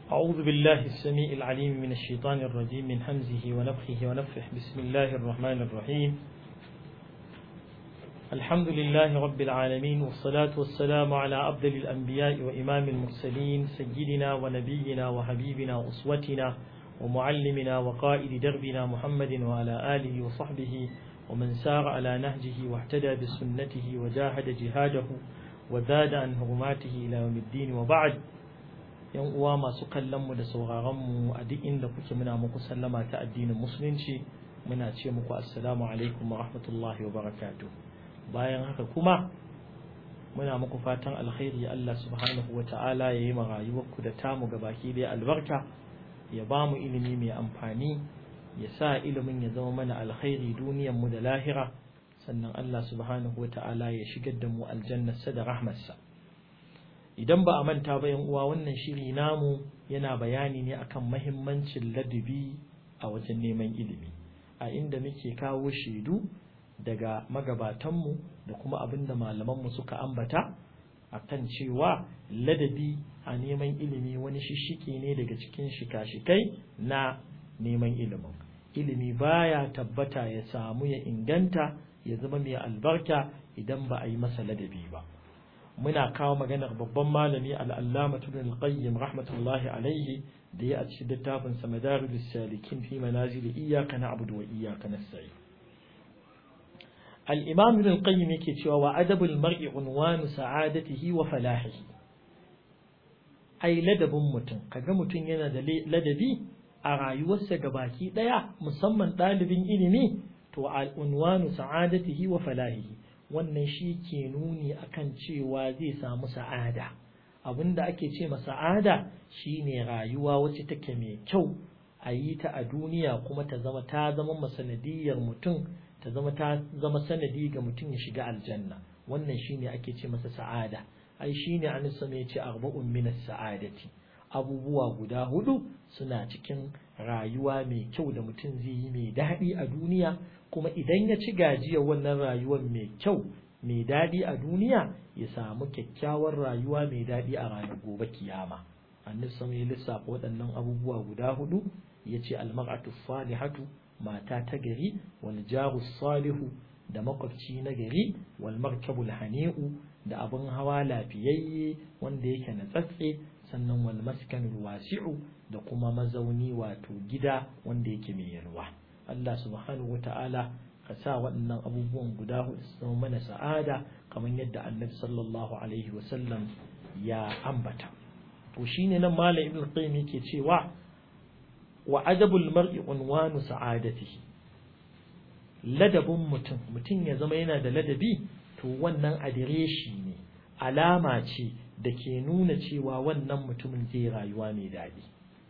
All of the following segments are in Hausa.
أعوذ بالله السميع العليم من الشيطان الرجيم من همزه ونفخه ونفخه بسم الله الرحمن الرحيم الحمد لله رب العالمين والصلاة والسلام على أفضل الأنبياء وإمام المرسلين سيدنا ونبينا وحبيبنا وأسوتنا ومعلمنا وقائد دربنا محمد وعلى آله وصحبه ومن سار على نهجه واهتدى بسنته وجاهد جهاده وزاد عن هرماته إلى يوم الدين وبعد yan uwa masu kallon mu da sauraron mu a duk inda kuke muna muku sallama ta addinin musulunci muna ce muku assalamu alaikum wa rahmatullahi wa barakatuh bayan haka kuma muna muku fatan alkhairi Allah subhanahu wa ta'ala ya yi ma rayuwarku da tamu baki dai albarka ya ba mu ilimi mai amfani ya sa ilimin ya zama mana alkhairi duniyar mu da lahira sannan Allah subhanahu wa ta'ala ya shigar da mu aljannarsa da rahmarsa idan ba a manta ba yan uwa wannan shiri namu yana bayani ne akan mahimmancin ladabi a wajen neman ilimi a inda muke kawo shaidu daga magabatanmu da kuma abin da malamanmu suka ambata akan cewa ladabi a neman ilimi wani shishike ne daga cikin shika-shikai na neman ilimin ilimi baya tabbata ya samu ya inganta ya zama mai albarka idan ba a yi masa ladabi ba muna kawo maganar babban malami al'allama ibn al-qayyim rahmatullahi alaihi da ya a cikin littafin sa madarijus salikin fi manazil iyyaka na'budu wa iyyaka nasta'in al-imam ibn al-qayyim yake cewa wa adabul mar'i unwanu sa'adatihi wa falahihi ai ladabin mutum kaga mutum yana da ladabi a rayuwarsa gabaki daya musamman ɗalibin ilimi to al-unwanu sa'adatihi wa falahihi wannan shi ke nuni akan cewa zai samu sa'ada abinda ake ce ma sa'ada shine rayuwa wacce take mai kyau a yi ta a duniya kuma ta zama ta zama masanadiyar mutum ta zama ta zama sanadi ga mutum ya shiga aljanna wannan shine ake ce masa sa'ada ai shine an sama ya ce arba'un min sa'adati abubuwa guda hudu suna cikin rayuwa mai kyau da mutum zai yi mai daɗi a duniya kuma idan ya ci gajiyar wannan rayuwar mai kyau mai daɗi a duniya ya samu kyakkyawar rayuwa mai daɗi a ranar gobe kiyama annabi sama ya lissafa waɗannan abubuwa guda hudu ya ce almar'atu salihatu mata ta gari wal jaru salihu da makwabci na gari wal markabul hani'u da abin hawa lafiyayye wanda yake na tsatse sannan wal maskanul wasi'u da kuma mazauni wato gida wanda yake mai yalwa Allah subhanahu wata'ala ka sa waɗannan abubuwan guda hudu su zama mana sa'ada kamar yadda annabi sallallahu alaihi wasallam ya ambata to shine nan malam ibn qayyim yake cewa wa adabul mar'i unwanu sa'adatihi ladabin mutum mutum ya zama yana da ladabi to wannan adireshi ne alama ce da ke nuna cewa wannan mutumin zai rayuwa mai daɗi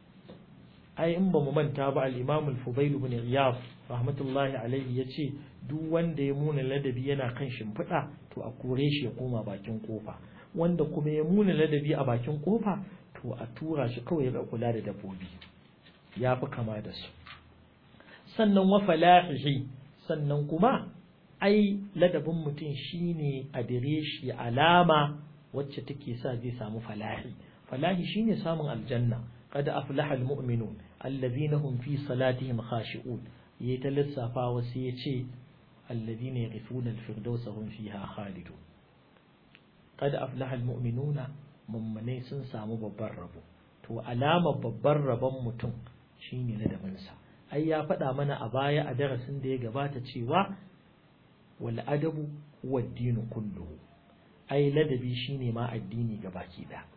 ai in ba mu manta ba al-Imam al-Fudail ibn Iyad rahmatullahi alaihi yace duk wanda ya muna ladabi yana kan shimfiɗa to a kore shi ya koma bakin kofa wanda kuma ya muna ladabi a bakin kofa to a tura shi kawai ya kula da dabbobi ya fi kama da su sannan wa falahihi sannan kuma ai ladabin mutum shine adireshi alama wacce take sa zai samu falahi falahi shine samun aljanna قد أفلح المؤمنون الذين هم في صلاتهم خاشعون يتلسفا وسيتي الذين يغفون الفردوس هم فيها خالدون قد أفلح المؤمنون ممني sun samu babban rabo to alamar babban rabon mutum shine ladabinsa ai ya faɗa mana a baya a darasin da ya gabata cewa wal adabu huwa ad-dinu kulluhu ai ladabi shine ma addini gabaki ɗaya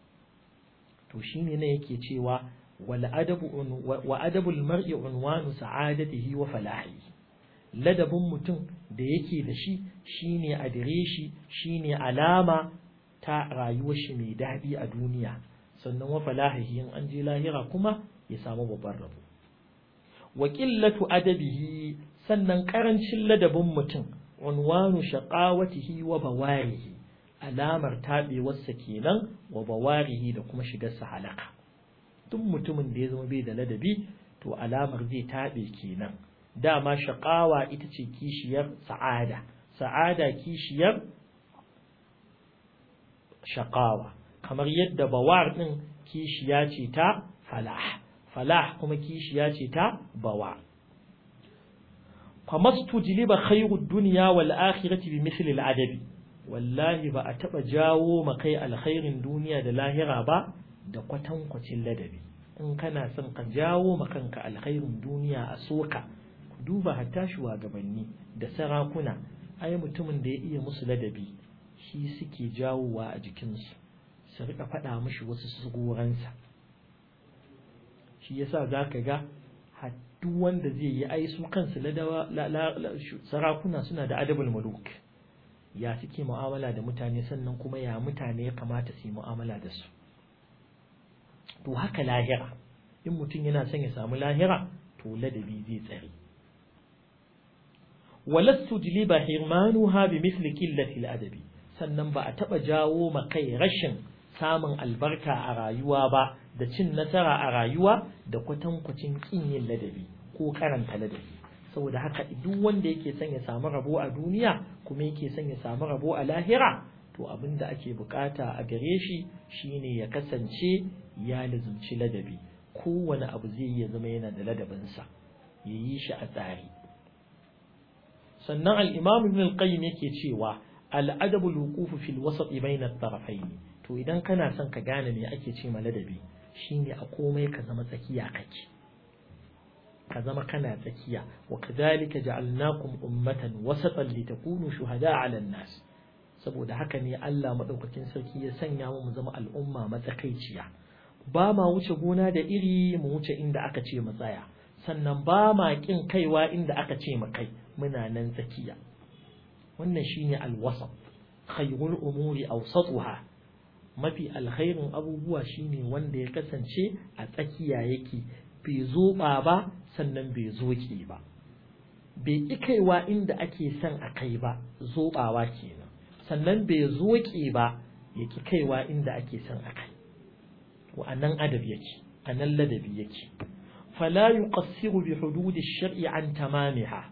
to shine ne yake cewa wal adabu wa adabul mar'i unwanu sa'adatihi wa falahi ladabin mutum da yake da shi shine adireshi shine alama ta rayuwar shi mai daɗi a duniya sannan wa falahihi in an je lahira kuma ya samu babban rabo wa qillatu adabihi sannan karancin ladabin mutum unwanu shaqawatihi wa bawarihi alamar taɓewarsa kenan wa bawarihi da kuma shigarsa halaka duk mutumin da ya zama bai da ladabi to alamar zai taɓe kenan dama shaƙawa ita ce kishiyar sa'ada sa'ada kishiyar shaƙawa kamar yadda bawar ɗin kishiya ce ta falah falah kuma kishiya ce ta bawa famastu jiliba khairud dunya wal akhirati bi mithli al adabi wallahi ba a taba jawo makai alkhairin duniya da lahira ba da kwatankwacin ladabi in kana son ka jawo makanka alkhairin duniya a soka duba hatta shugabanni da sarakuna ai mutumin da ya iya musu ladabi shi suke jawowa a jikinsu su rika faɗa mishi wasu sugoransa shi yasa za ka ga duk wanda zai yi ai su kansu sarakuna suna da adabul muluk ya suke mu'amala da mutane sannan kuma ya mutane ya kamata su yi mu'amala da su to haka lahira in mutum yana son ya samu lahira to ladabi zai tsare walastu jiliba hirmanuha bi misli qillati adabi sannan ba a taba jawo ma kai rashin samun albarka a rayuwa ba da cin nasara a rayuwa da kwatankwacin kin yin ladabi ko karanta ladabi saboda haka duk wanda yake son ya samu rabo a duniya kuma yake son ya samu rabo a lahira to abin da ake bukata a gare shi shine ya kasance ya lazumci ladabi kowane abu zai iya zama yana da ladabinsa ya yi shi a tsari sannan al-imam ibn al-qayyim yake cewa al-adabu al-wuquf fi al-wasat bayna at-tarafayn to idan kana son ka gane me ake ce ma ladabi shine a komai ka zama tsakiya kake ka zama kana tsakiya wa kadhalika ja'alnakum ummatan wasatan litakunu shuhada'a 'ala an-nas saboda haka ne Allah madaukakin sarki ya sanya mu mu zama al'umma matsakaiciya ba ma wuce gona da iri mu wuce inda aka ce mu tsaya sannan ba ma kin kaiwa inda aka ce mu kai muna nan tsakiya wannan shine al-wasat khayrul umuri awsatuha mafi alkhairin abubuwa shine wanda ya kasance a tsakiya yake bai zoba ba sannan bai zoke ba bai ƙi kaiwa inda ake son a kai ba zobawa kenan sannan bai zoke ba ya ƙi kaiwa inda ake son a kai to a nan adab yake a nan ladabi yake fala yuqassiru bi hududi shar'i an tamamiha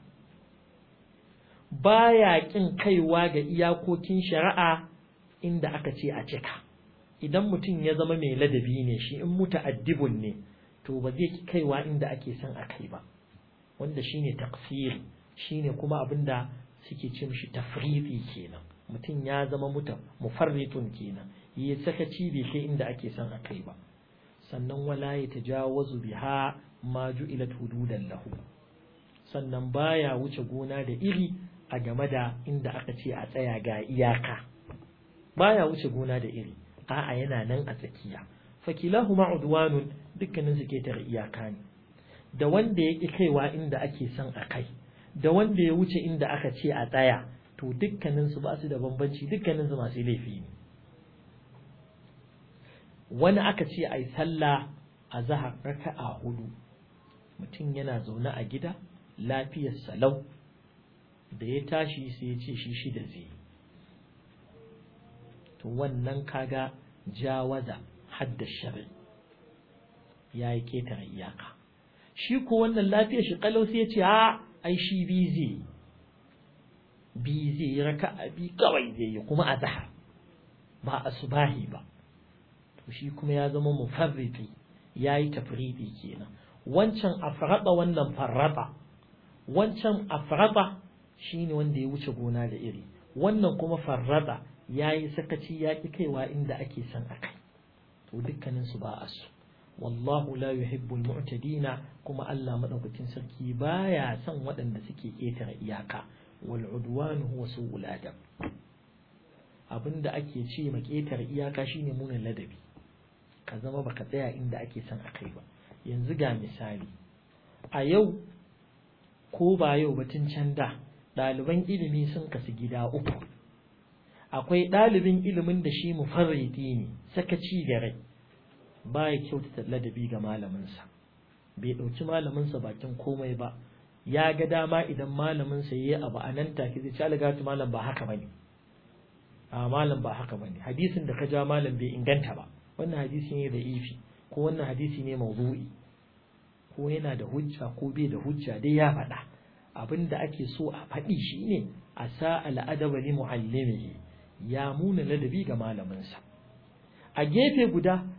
baya ƙin kaiwa ga iyakokin shari'a inda aka ce a cika idan mutum ya zama mai ladabi ne shi in muta'addibun ne to ba zai kaiwa inda ake son a kai ba wanda shine taqsir shine kuma abinda suke ce mishi tafriti kenan mutum ya zama muta mufarritun kenan yi sakaci bai kai inda ake son a kai ba sannan wala ya tajawazu biha ma ju'ilat hududan lahu sannan baya wuce gona da iri a game da inda aka ce a tsaya ga iyaka baya wuce gona da iri a'a yana nan a tsakiya fakilahuma udwanun dukkanin su ke tare iyaka ne da wanda ya ƙi kaiwa inda ake son a kai da wanda ya wuce inda aka ce a tsaya to dukkanin su ba su da bambanci dukkanin su masu laifi ne wani aka ce ai sallah a zahar raka'a hudu mutum yana zaune a gida lafiyar salau da ya tashi sai ya ce shi shida zai to wannan kaga jawaza hadda shari ya yi ketare iyaka shi ko wannan lafiyar shi kalau sai ya ce a ai shi bi zai bi zai yi raka a bi kawai zai yi kuma a zahar ba a subahi ba to shi kuma ya zama mufarriti ya yi tafriti kenan wancan afraba wannan farraba wancan afraba shine wanda ya wuce gona da iri wannan kuma farraba ya yi sakaci ya ƙi kaiwa inda ake son a kai to dukkaninsu ba a su wallahu la yuhibbul mu'tadina kuma Allah madaukakin sarki baya son waɗanda suke ƙetare iyaka wal udwan huwa su'ul adab abinda ake ce ma ƙetare iyaka shine munin ladabi ka zama baka tsaya inda ake son a kai ba yanzu ga misali a yau ko ba yau batun can da ɗaliban ilimi sun kasu gida uku akwai ɗalibin ilimin da shi mufarridi ne sakaci da rai ba ya kyautata ladabi ga malaminsa bai ɗauki malaminsa bakin komai ba ya ga dama idan malaminsa ya yi abu a nan take zai ci algatu malam ba haka bane a malam ba haka bane hadisin da ka ja malam bai inganta ba wannan hadisi ne da ifi ko wannan hadisi ne mawdu'i ko yana da hujja ko bai da hujja dai ya faɗa abin da ake so a faɗi shine a sa al'adaba li muallimihi ya muna ladabi ga malaminsa a gefe guda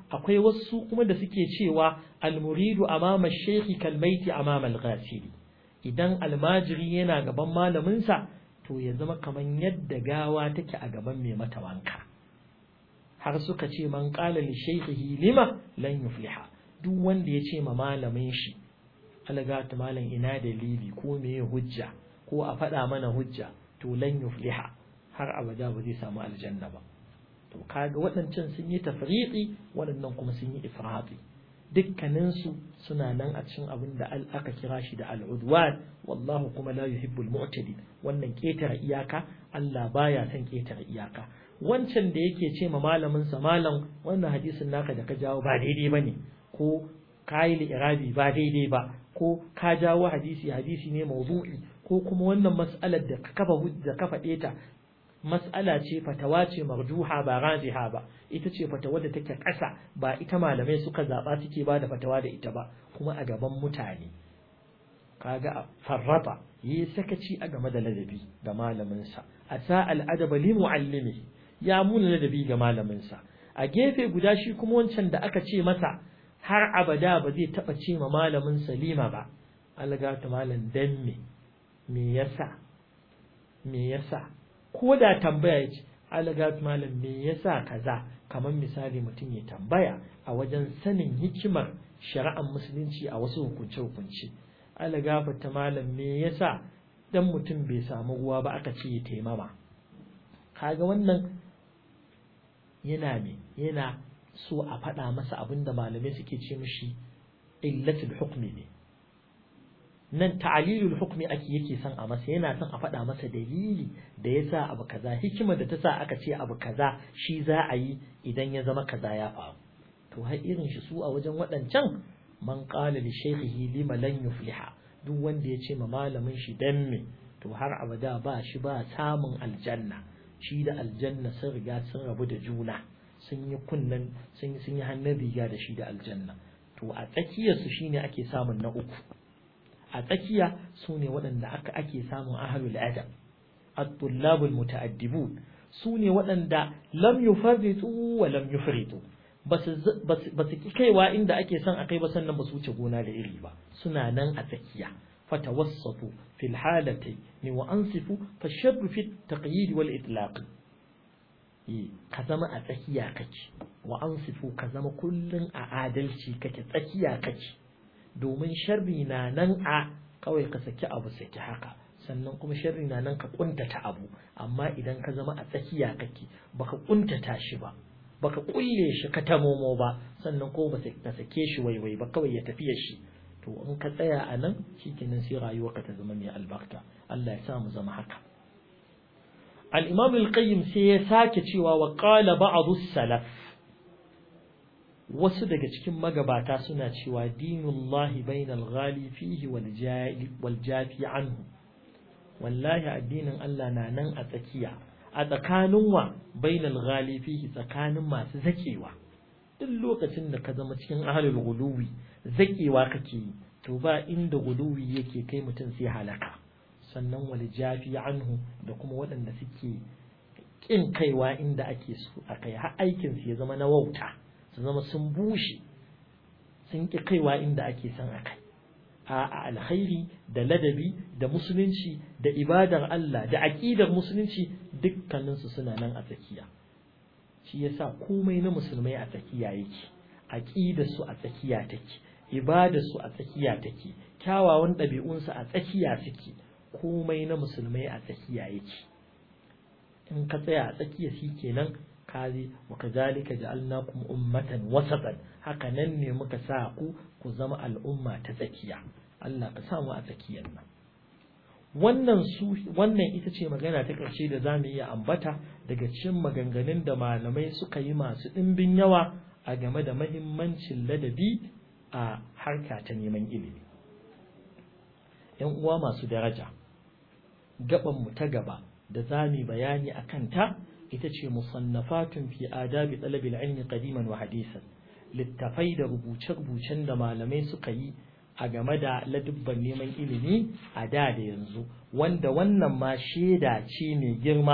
akwai wasu kuma da suke cewa almuridu amama shekhi kalmaiti amama al-ghasili idan almajiri yana gaban malaminsa to ya zama kamar yadda gawa take a gaban mai mata wanka har suka ce man qala li shaykhihi lima lan yufliha duk wanda ya ce ma malamin shi alagata malam ina dalili ko meye hujja ko a faɗa mana hujja to lan yufliha har abada ba zai samu aljanna ba to kaga waɗancan sun yi tafriqi waɗannan kuma sun yi ifrati dukkaninsu suna nan a cikin abin da aka kira shi da al'udwan wallahu kuma la yuhibbul mu'tadi wannan ketare iyaka Allah baya son ketare iyaka wancan da yake ce ma malamin sa malam wannan hadisin naka da ka jawo ba daidai bane ko kayi irabi ba daidai ba ko ka jawo hadisi hadisi ne mawdu'i ko kuma wannan mas'alar da ka kafa hujja ka faɗe ta mas'ala ce fatawa ce marjuha ba rajiha ba ita ce fatawa da take ƙasa ba ita malamai suka zaɓa suke ba da fatawa da ita ba kuma a gaban mutane kaga farrata yi sakaci a game da ladabi ga malaminsa a sa al'adaba li muallimi ya muna ladabi ga malaminsa a gefe guda shi kuma wancan da aka ce masa har abada ba zai taɓa ce ma malamin salima ba algata malam dan me me yasa me yasa ko da tambaya ya ce alagat malam me yasa kaza kamar misali mutum ya tambaya a wajen sanin hikimar shari'ar musulunci a wasu hukunce hukunce alagafata malam me yasa dan mutum bai samu ruwa ba aka ce ya taimama kaga wannan yana me yana so a faɗa masa abin da malamai suke ce mishi illatul hukmi ne nan ta'alilul hukmi ake yake son a masa yana son a faɗa masa dalili da ya sa abu kaza hikimar da ta sa aka ce abu kaza shi za a yi idan ya zama kaza ya faru to har irin shi su a wajen waɗancan man qala li shaykhihi lima lan yufliha duk wanda ya ce ma malamin shi dan me to har abada ba shi ba samun aljanna shi da aljanna sun riga sun rabu da juna sun yi kunnan sun yi hannun riga da shi da aljanna to a tsakiyarsu shine ake samun na uku a tsakiya su ne waɗanda aka ake samun ahalul adab at-tullabul muta'addibun su ne waɗanda lam yufarritu wa lam yufritu ba su ki kaiwa inda ake son a kai ba sannan ba su wuce gona da iri ba suna nan a tsakiya fatawassatu fil halati ni wa ansifu fa sharru fi taqyid wal itlaq ka zama a tsakiya kake wa ansifu ka zama kullun a adalci kake tsakiya kake domin sharri na nan a kawai ka saki abu saki haka sannan kuma sharri na nan ka kuntata abu amma idan ka zama a tsakiya kake baka kuntata shi ba baka kulle shi ka tamomo ba sannan ko ba ka sake shi waiwai ba kawai ya tafiya shi to in ka tsaya a nan shikenan sai rayuwarka ta zama mai albarka Allah ya sa mu zama haka al-imam al-qayyim sai ya sake cewa wa qala ba'd salaf wasu daga cikin magabata suna cewa dinullahi bainal ghali fihi wal jafi anhu wallahi addinin Allah na nan a tsakiya a tsakanin wa bainal ghali fihi tsakanin masu zakewa duk lokacin da ka zama cikin ahlul guluwi zakewa kake yi to ba inda guluwi yake kai mutum sai halaka sannan wal jafi anhu da kuma waɗanda suke kin kaiwa inda ake so a kai har aikin su ya zama na wauta su zama sun bushe sun ƙi kaiwa inda ake son a kai a alkhairi da ladabi da musulunci da ibadar Allah da aƙidar musulunci dukkaninsu suna nan a tsakiya shi yasa komai na musulmai a tsakiya yake aƙidar su a tsakiya take ibadar su a tsakiya take kyawawan ɗabi'unsu a tsakiya suke komai na musulmai a tsakiya yake in ka tsaya a tsakiya shi kenan kazi wa kazalika ja'alnakum ummatan wasatan haka nan ne muka sa ku ku zama al'umma ta tsakiya Allah ka samu a tsakiyar nan wannan su wannan ita ce magana ta ƙarshe da zamu iya ambata daga cikin maganganun da malamai suka yi masu ɗimbin yawa a game da mahimmancin ladabi a harka ta neman ilimi yan uwa masu daraja gaban mu ta gaba da zamu bayani akan ta ita ce musannafatun fi adabi talabil ilmi qadiman wa hadisan littafai da rubuce-rubucen da malamai suka yi a game da ladubban neman ilimi a da da yanzu wanda wannan ma shaida ce mai girma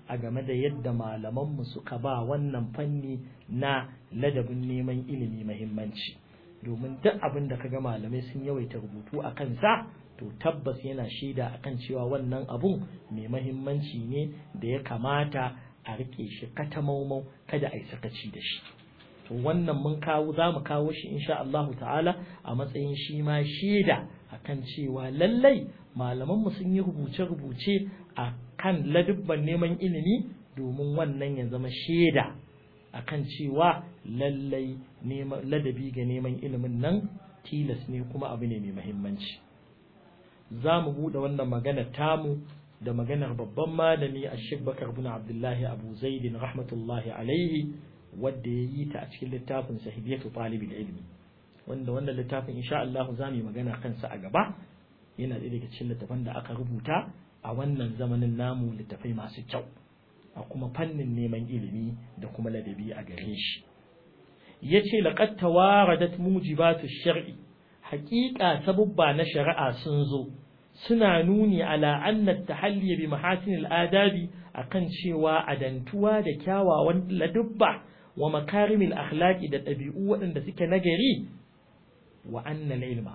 a game da yadda malamanmu suka ba wannan fanni na ladabin neman ilimi mahimmanci domin duk abin da kaga malamai sun yawaita rubutu a kansa to tabbas yana shaida akan cewa wannan abun mai mahimmanci ne da ya kamata a rike shi katamaumau kada a yi sakaci da shi to wannan mun kawo za mu kawo shi insha Allah ta'ala a matsayin shi ma shaida akan cewa lallai malamanmu sun yi rubuce-rubuce a kan ladubban neman ilimi domin wannan ya zama shaida akan cewa lallai ladabi ga neman ilimin nan tilas ne kuma abu ne mai mahimmanci za mu buɗe wannan maganar tamu da maganar babban malami a bakar bin abdullahi abu zaidin rahmatullahi alaihi wadda ya yi ta a cikin littafin sahibiyatu talibul ilmi wanda wannan littafin insha Allah za mu yi magana kansa a gaba yana ɗaya daga cikin littafan da aka rubuta a wannan zamanin namu littafai masu kyau a kuma fannin neman ilimi da kuma ladabi a gare shi yace laqad tawaradat mujibatu shar'i haqiqa sabubba na shari'a sun zo suna nuni ala anna tahalli bi mahasin al-adabi akan cewa adantuwa da kyawawan ladubba wa makarimil akhlaqi da ɗabi'u waɗanda suke nagari wa anna ilma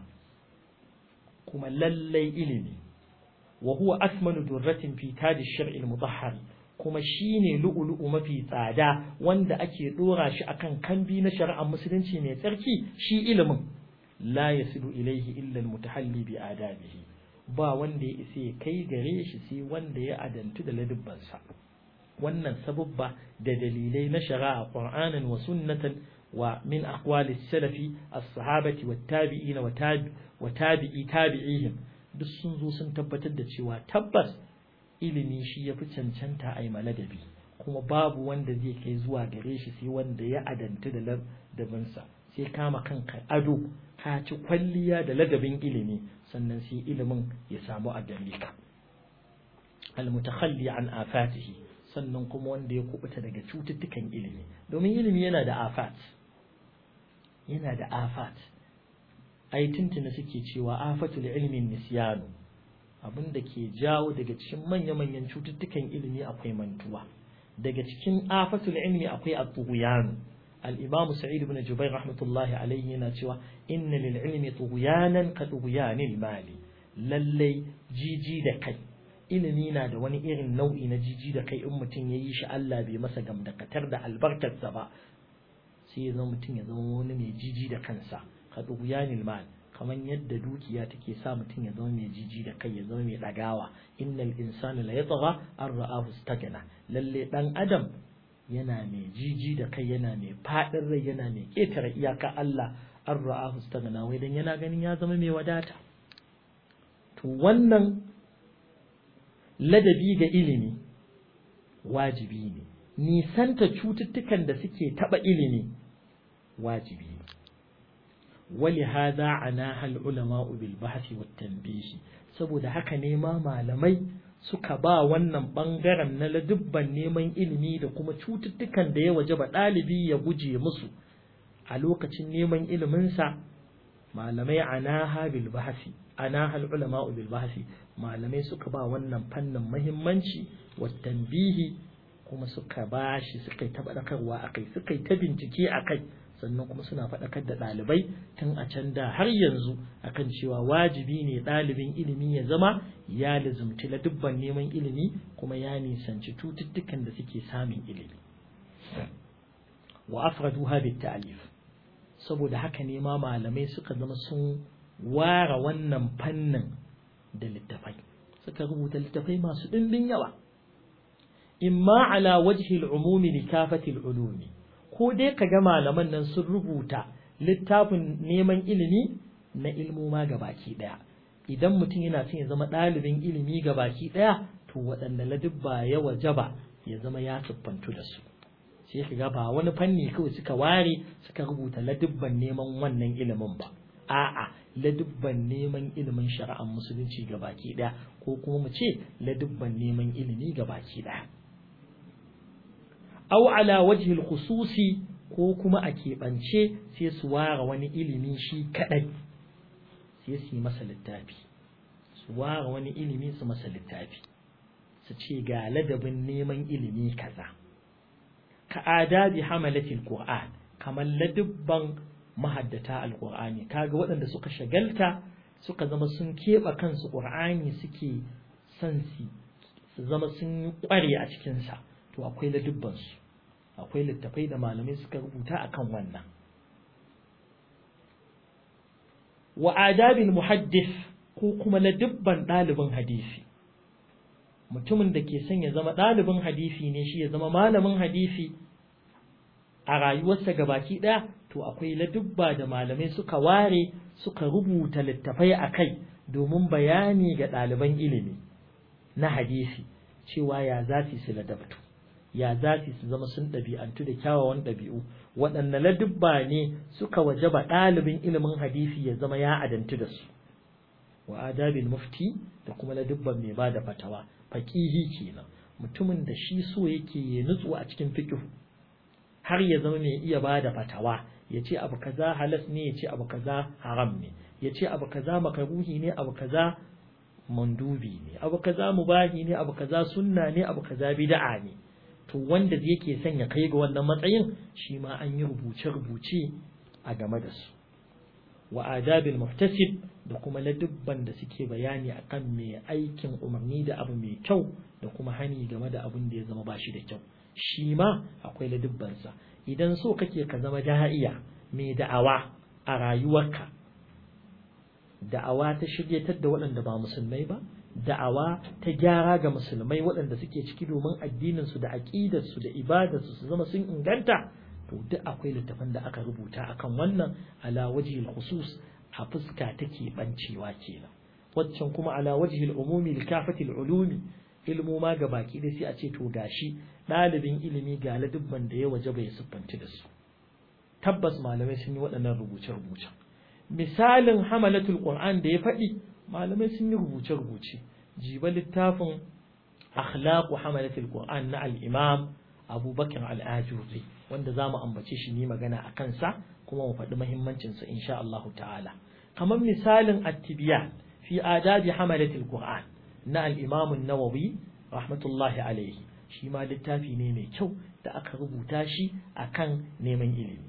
kuma lallai ilimi wa huwa asmanu durratin fi tadi shar'i al-mutahhar kuma shine lu'ulu'u mafi tsada wanda ake dora shi akan kambi na shari'ar musulunci mai tsarki shi ilimin la yasilu ilaihi illa al-mutahalli bi adabihi ba wanda ya isa ya kai gare shi sai wanda ya adantu da ladubbansa wannan sabubba da dalilai na shari'a qur'anan wa sunnatan wa min aqwali salafi as-sahabati wat-tabi'ina wa tabi'i tabi'ihim duk sun zo sun tabbatar da cewa tabbas ilimi shi yafi cancanta a yi maladabi kuma babu wanda zai kai zuwa gare shi sai wanda ya adantu da ladabinsa sai kama kanka ado ka ci kwalliya da ladabin ilimi sannan sai ilimin ya samu a gare ka al-mutakhalli an afatihi sannan kuma wanda ya kubuta daga cututtukan ilimi domin ilimi yana da afat yana da afat ai tuntuna suke cewa afatul ilmin nisyanu abin da ke jawo daga cikin manya-manyan cututtukan ilimi akwai mantuwa daga cikin afatul ilmi akwai at-tughyan al-imam sa'id ibn jubair rahmatullahi alayhi yana cewa inna lil ilmi tughyanan ka tughyanil mali lalle jiji da kai ilimi na da wani irin nau'i na jiji da kai in mutum ya yi shi Allah bai masa gamdakatar da albarkarsa ba sai ya zama mutum ya zama wani mai jiji da kansa ka tughyanil mali kamar yadda dukiya take sa mutum ya zama mai jiji da kai ya zama mai ɗagawa innal insana la yatgha an ra'ahu stagna lalle dan adam yana mai jiji da kai yana mai fadin rai yana mai ketare iyaka Allah an ra'ahu stagna wai dan yana ganin ya zama mai wadata to wannan ladabi ga ilimi wajibi ne nisanta cututtukan da suke taba ilimi wajibi ne ولهذا عناها العلماء بالبحث والتنبيه saboda haka ne ma malamai suka ba wannan bangaren na ladubban neman ilimi da kuma cututtukan da ya wajaba ɗalibi ya guje musu a lokacin neman iliminsa malamai anaha bil bahsi anaha ulama bil bahsi malamai suka ba wannan fannin muhimmanci wa tanbihi kuma suka ba shi suka yi tabbatarwa akai suka yi ta bincike akai sannan kuma suna faɗakar da ɗalibai tun a can da har yanzu akan cewa wajibi ne ɗalibin ilimi ya zama ya lizumci la dubban neman ilimi kuma ya nisanci cututtukan da suke samun ilimi wa afraduha bit ta'lif saboda haka ne ma malamai suka zama sun ware wannan fannin da littafai suka rubuta littafai masu ɗimbin yawa imma ala wajhi al-umumi li kafati al-ulumi ko dai ka ga malaman nan sun rubuta littafin neman ilimi na ilmoma ga baki ɗaya idan mutum yana son ya zama ɗalibin ilimi ga baki ɗaya to waɗanda ladubba ya wajaba ya zama ya siffantu da su sai ka ga ba wani fanni kawai suka ware suka rubuta ladubban neman wannan ilimin ba a'a ladubban neman ilimin shari'ar musulunci ga baki ɗaya ko kuma mu ce ladubban neman ilimi ga baki ɗaya aw ala wajhi khususi ko kuma a keɓance sai su ware wani ilimi shi kaɗai sai su yi masa littafi su ware wani ilimi su masa littafi su ce ga ladabin neman ilimi kaza ka adabi hamalatil qur'an kamar ladubban mahaddata alqur'ani kaga waɗanda suka shagalta suka zama sun keɓe kansu qur'ani suke son su zama sun ƙware a cikinsa to akwai ladubbansu akwai littafai da malamai suka rubuta akan wannan wa adabil muhaddis ko kuma ladubban ɗalibin hadisi mutumin da ke son ya zama ɗalibin hadisi ne shi ya zama malamin hadisi a rayuwarsa gabaki ɗaya to akwai ladubba da malamai suka ware suka rubuta littafai a kai domin bayani ga ɗaliban ilimi na hadisi cewa ya za su ladabtu ya za su zama sun ɗabi'antu da kyawawan ɗabi'u waɗanne ladubba ne suka wajaba ɗalibin ilimin hadisi ya zama ya adantu da su wa adabil mufti da kuma ladubban mai ba da fatawa faƙihi kenan mutumin da shi so yake ya nutsu a cikin fiqh har ya zama mai iya ba da fatawa ya ce abu kaza halas ne ya ce abu kaza haram ne ya ce abu kaza makaruhi ne abu kaza mandubi ne abu kaza mubahi ne abu kaza sunna ne abu kaza bid'a ne to wanda yake son ya kai ga wannan matsayin shi ma an yi rubuce-rubuce a game da su wa adabil muhtasib da kuma ladubban da suke bayani akan mai aikin umarni da abu mai kyau da kuma hani game da abin da ya zama bashi da kyau shi ma akwai ladubbansa idan so kake ka zama da'iya mai da'awa a rayuwarka da'awa ta shiryatar da waɗanda ba musulmai ba da'awa ta gyara ga musulmai waɗanda suke ciki domin addininsu da aƙidarsu da ibadarsu su zama sun inganta to duk akwai littafan da aka rubuta akan wannan ala wajhil khusus a fuska take bancewa kenan waccan kuma ala wajhil umumi likafatil ulumi ilmu ma ga baki da sai a ce to gashi ɗalibin ilimi ga ladubban da ya waje bai siffanci da su tabbas malamai sun yi waɗannan rubuce-rubuce misalin hamalatul qur'an da ya faɗi malamai sun yi rubuce-rubuce jiba littafin akhlaqu hamalatul qur'an na al-imam abubakar al-ajuri wanda za mu ambace shi ni magana a kansa kuma mu faɗi muhimmancinsa insha Allah ta'ala kamar misalin at-tibyan fi adabi hamalatul qur'an na al-imam an-nawawi rahmatullahi alayhi shi ma littafi ne mai kyau da aka rubuta shi akan neman ilimi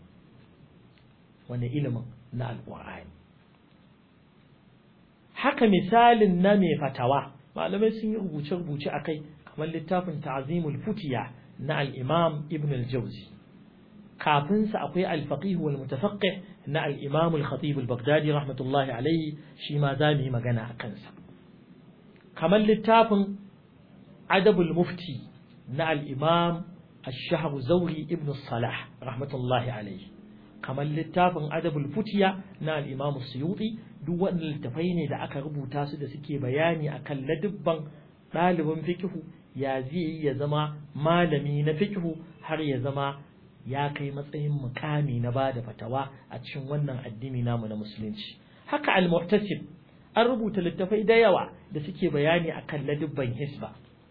wani ilimin na alƙur'ani haka misalin na mai fatawa malamai sun yi rubuce-rubuce a kai kamar littafin ta'zimul futiya na al-imam ibn al-jawzi kafin sa akwai al-faqih wal mutafaqqih na al-imam al-khatib al-baghdadi rahmatullahi alayhi shi ma za mu yi magana a kansa kamar littafin adabul mufti na al-imam الشهر زوري ابن الصلاح رحمة الله عليه kamar littafin adabul futiya na al-imam suyuti duk waɗannan littafai ne da aka rubuta su da suke bayani akan ladubban ɗalibin fikihu ya zai ya zama malami na fikihu har ya zama ya kai matsayin mukami na bada fatawa a cikin wannan addini namu na musulunci haka al-muhtasib an rubuta littafai da yawa da suke bayani akan ladubban hisba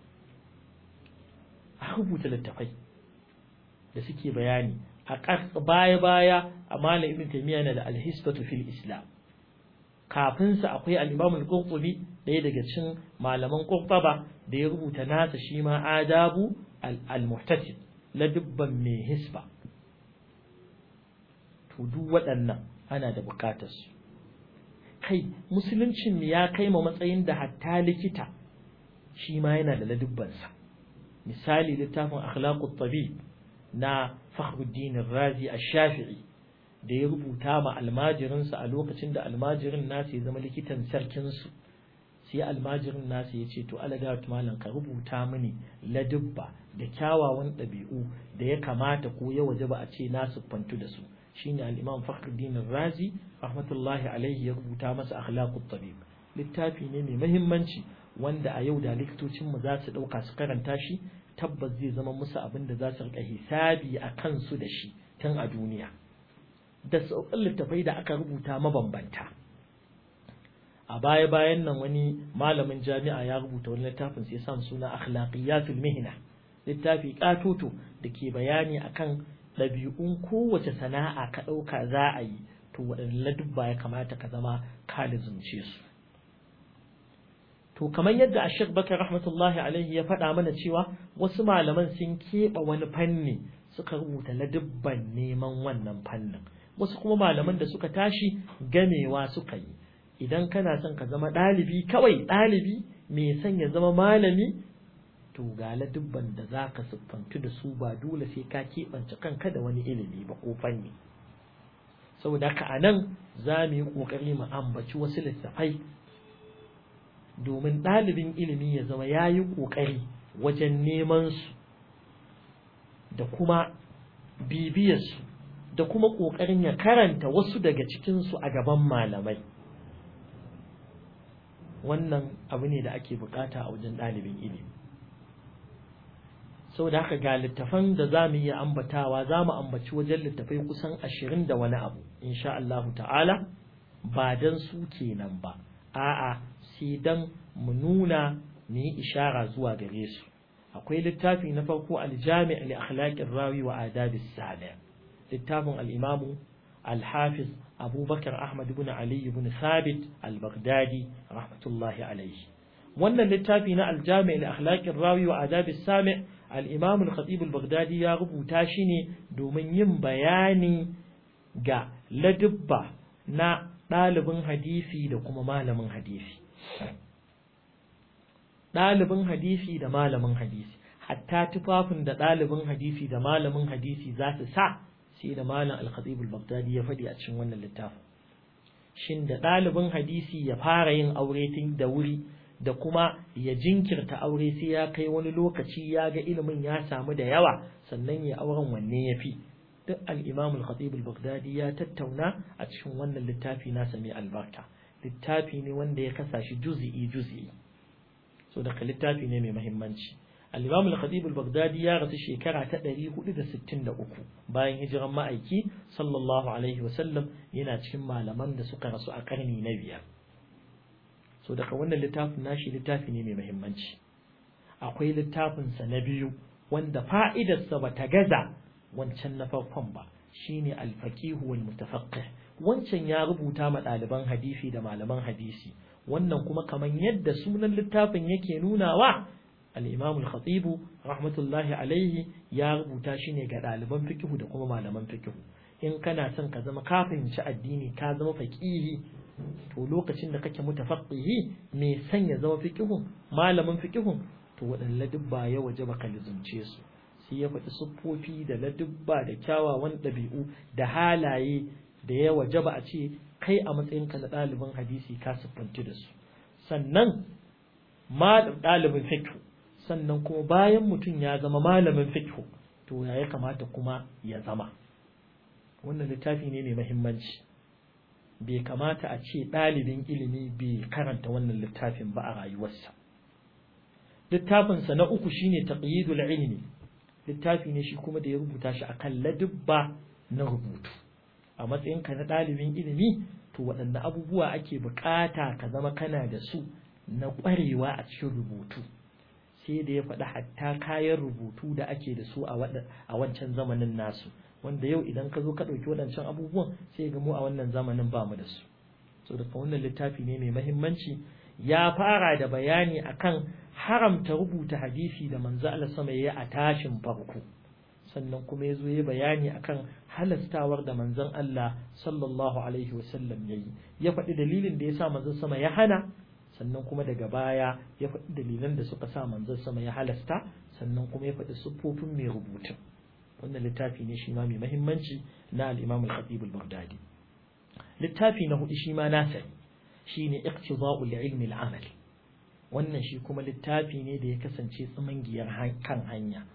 an rubuta littafai da suke bayani a baya-baya a malam ibn taymiya na da alhisbatu fil islam kafin sa akwai al-imam al-qurtubi ɗaya daga cikin malaman qurtaba da ya rubuta nasa shi ma adabu al-muhtasib la dubban mai hisba to duk waɗannan ana da bukatar su kai musuluncin ya kai ma matsayin da hatta likita shi ma yana da ladubbansa misali littafin akhlaqut tabib na Fakhruddin Razi Ash-Shafi'i da ya rubuta ma almajirinsa a lokacin da almajirin nasa ya zama likitan sarkin su sai almajirin nasa ya ce to alagat malam ka rubuta mini ladubba da kyawawan ɗabi'u da ya kamata ko ya waje ba a ce na siffantu da su shine al-Imam Fakhruddin Razi rahmatullahi alaihi ya rubuta masa akhlaqut tabib littafi ne mai muhimmanci wanda a yau da likitocin mu za su dauka su karanta shi tabbas zai zama musu abin da za su rika hisabi a kansu da shi tun a duniya da sauƙin littafai da aka rubuta mabambanta a baya bayan nan wani malamin jami'a ya rubuta wani littafin sai sam suna akhlaqiyatul mihna littafi katoto da ke bayani akan ɗabi'un kowace sana'a ka ɗauka za a yi to waɗanne ladubba ya kamata ka zama ka lizumce su to kamar yadda Ashek Bakar rahmatullahi alaihi ya faɗa mana cewa wasu malaman sun keɓe wani fanni suka rubuta ladubban neman wannan fannin wasu kuma malaman da suka tashi gamewa suka yi idan kana son ka zama ɗalibi kawai ɗalibi mai son ya zama malami to ga ladubban da za ka siffantu da su ba dole sai ka keɓance kanka da wani ilimi ba ko fanni saboda haka a nan za mu yi ƙoƙari mu ambaci wasu littafai domin ɗalibin ilimi ya zama ya yi ƙoƙari wajen neman su da kuma bibiyarsu da kuma ƙoƙarin ya karanta wasu daga cikinsu a gaban malamai wannan abu ne da ake bukata a wajen ɗalibin ilimi sau da haka ga littafan da za mu iya ambatawa za mu ambaci wajen littafai kusan ashirin da wani abu insha Allahu ta'ala ba don su kenan ba a'a sai don mu nuna mu yi ishara zuwa gare su akwai littafi na farko aljami' li akhlaqir rawi wa adabis sami littafin al-imam al-hafiz abubakar ahmad ibn ali ibn thabit al-baghdadi rahmatullahi alayhi wannan littafi na aljami' li akhlaqir rawi wa adabis sami al-imam al-khatib al-baghdadi ya rubuta shi ne domin yin bayani ga ladubba na ɗalibin hadisi da kuma malamin hadisi ɗalibin hadisi da malamin hadisi hatta tufafin da ɗalibin hadisi da malamin hadisi za su sa sai da malam al-khatib al-baghdadi ya faɗi a cikin wannan littafin shin da ɗalibin hadisi ya fara yin aure tun da wuri da kuma ya jinkirta aure sai ya kai wani lokaci ya ga ilimin ya samu da yawa sannan ya auren wanne ya fi duk al-imam al-khatib al-baghdadi ya tattauna a cikin wannan littafi nasa mai albarka littafi ne wanda ya kasa shi juz'i juz'i so daga littafi ne mai muhimmanci al-imam al-khatib al-baghdadi ya rasu shekara ta 463 bayan hijiran ma'aiki sallallahu alaihi wasallam yana cikin malaman da suka rasu a karni na biyar so daga wannan littafin nashi littafi ne mai muhimmanci akwai littafin sa na biyu wanda fa'idarsa bata gaza wancan na farkon ba shine al-faqih wal mutafaqqih wancan ya rubuta ma ɗaliban hadisi da malaman hadisi wannan kuma kamar yadda sunan littafin yake nunawa al-imam al-khatib rahmatullahi alaihi ya rubuta shi ne ga ɗaliban fiqh da kuma malaman fiqh in kana son ka zama ka fahimci addini ka zama faqihi to lokacin da kake mutafaqqihi me san ya zama fiqh malamin fiqh to waɗanne dubba ya waje baka lizumce su sai ya faɗi siffofi da ladubba da kyawawan ɗabi'u da halaye da ya waje ba a ce kai a matsayinka na ɗalibin hadisi ka siffanci da su sannan ɗalibin fiqh sannan kuma bayan mutum ya zama malamin fiqh to ya ya kamata kuma ya zama wannan littafi ne mai muhimmanci bai kamata a ce ɗalibin ilimi bai karanta wannan littafin ba a rayuwarsa littafinsa na uku shine taqyidul ilmi littafi ne shi kuma da ya rubuta shi akan ladubba na rubutu a matsayinka na ɗalibin ilimi to waɗanne abubuwa ake buƙata ka zama kana da su na ƙwarewa a cikin rubutu sai da ya faɗi hatta kayan rubutu da ake da su a wancan zamanin nasu wanda yau idan ka zo ka ɗauki waɗancan abubuwan sai ga mu a wannan zamanin ba mu da su so daga wannan littafi ne mai mahimmanci ya fara da bayani akan haramta rubuta hadisi da manzo Allah sama yayi a tashin farko sannan kuma yazo yayi bayani akan halastawar da manzon Allah sallallahu alaihi wasallam yayi ya faɗi dalilin da yasa manzon sama ya hana sannan kuma daga baya ya faɗi dalilan da suka sa manzon sama ya halasta sannan kuma ya faɗi siffofin mai rubutun wannan littafi ne shi ma mai mahimmanci na al-Imam al-Khatib al-Baghdadi littafi na hudu shi ma nasa shine iqtida'ul ilmi al-amal wannan shi kuma littafi ne da ya kasance tsimangiyar kan hanya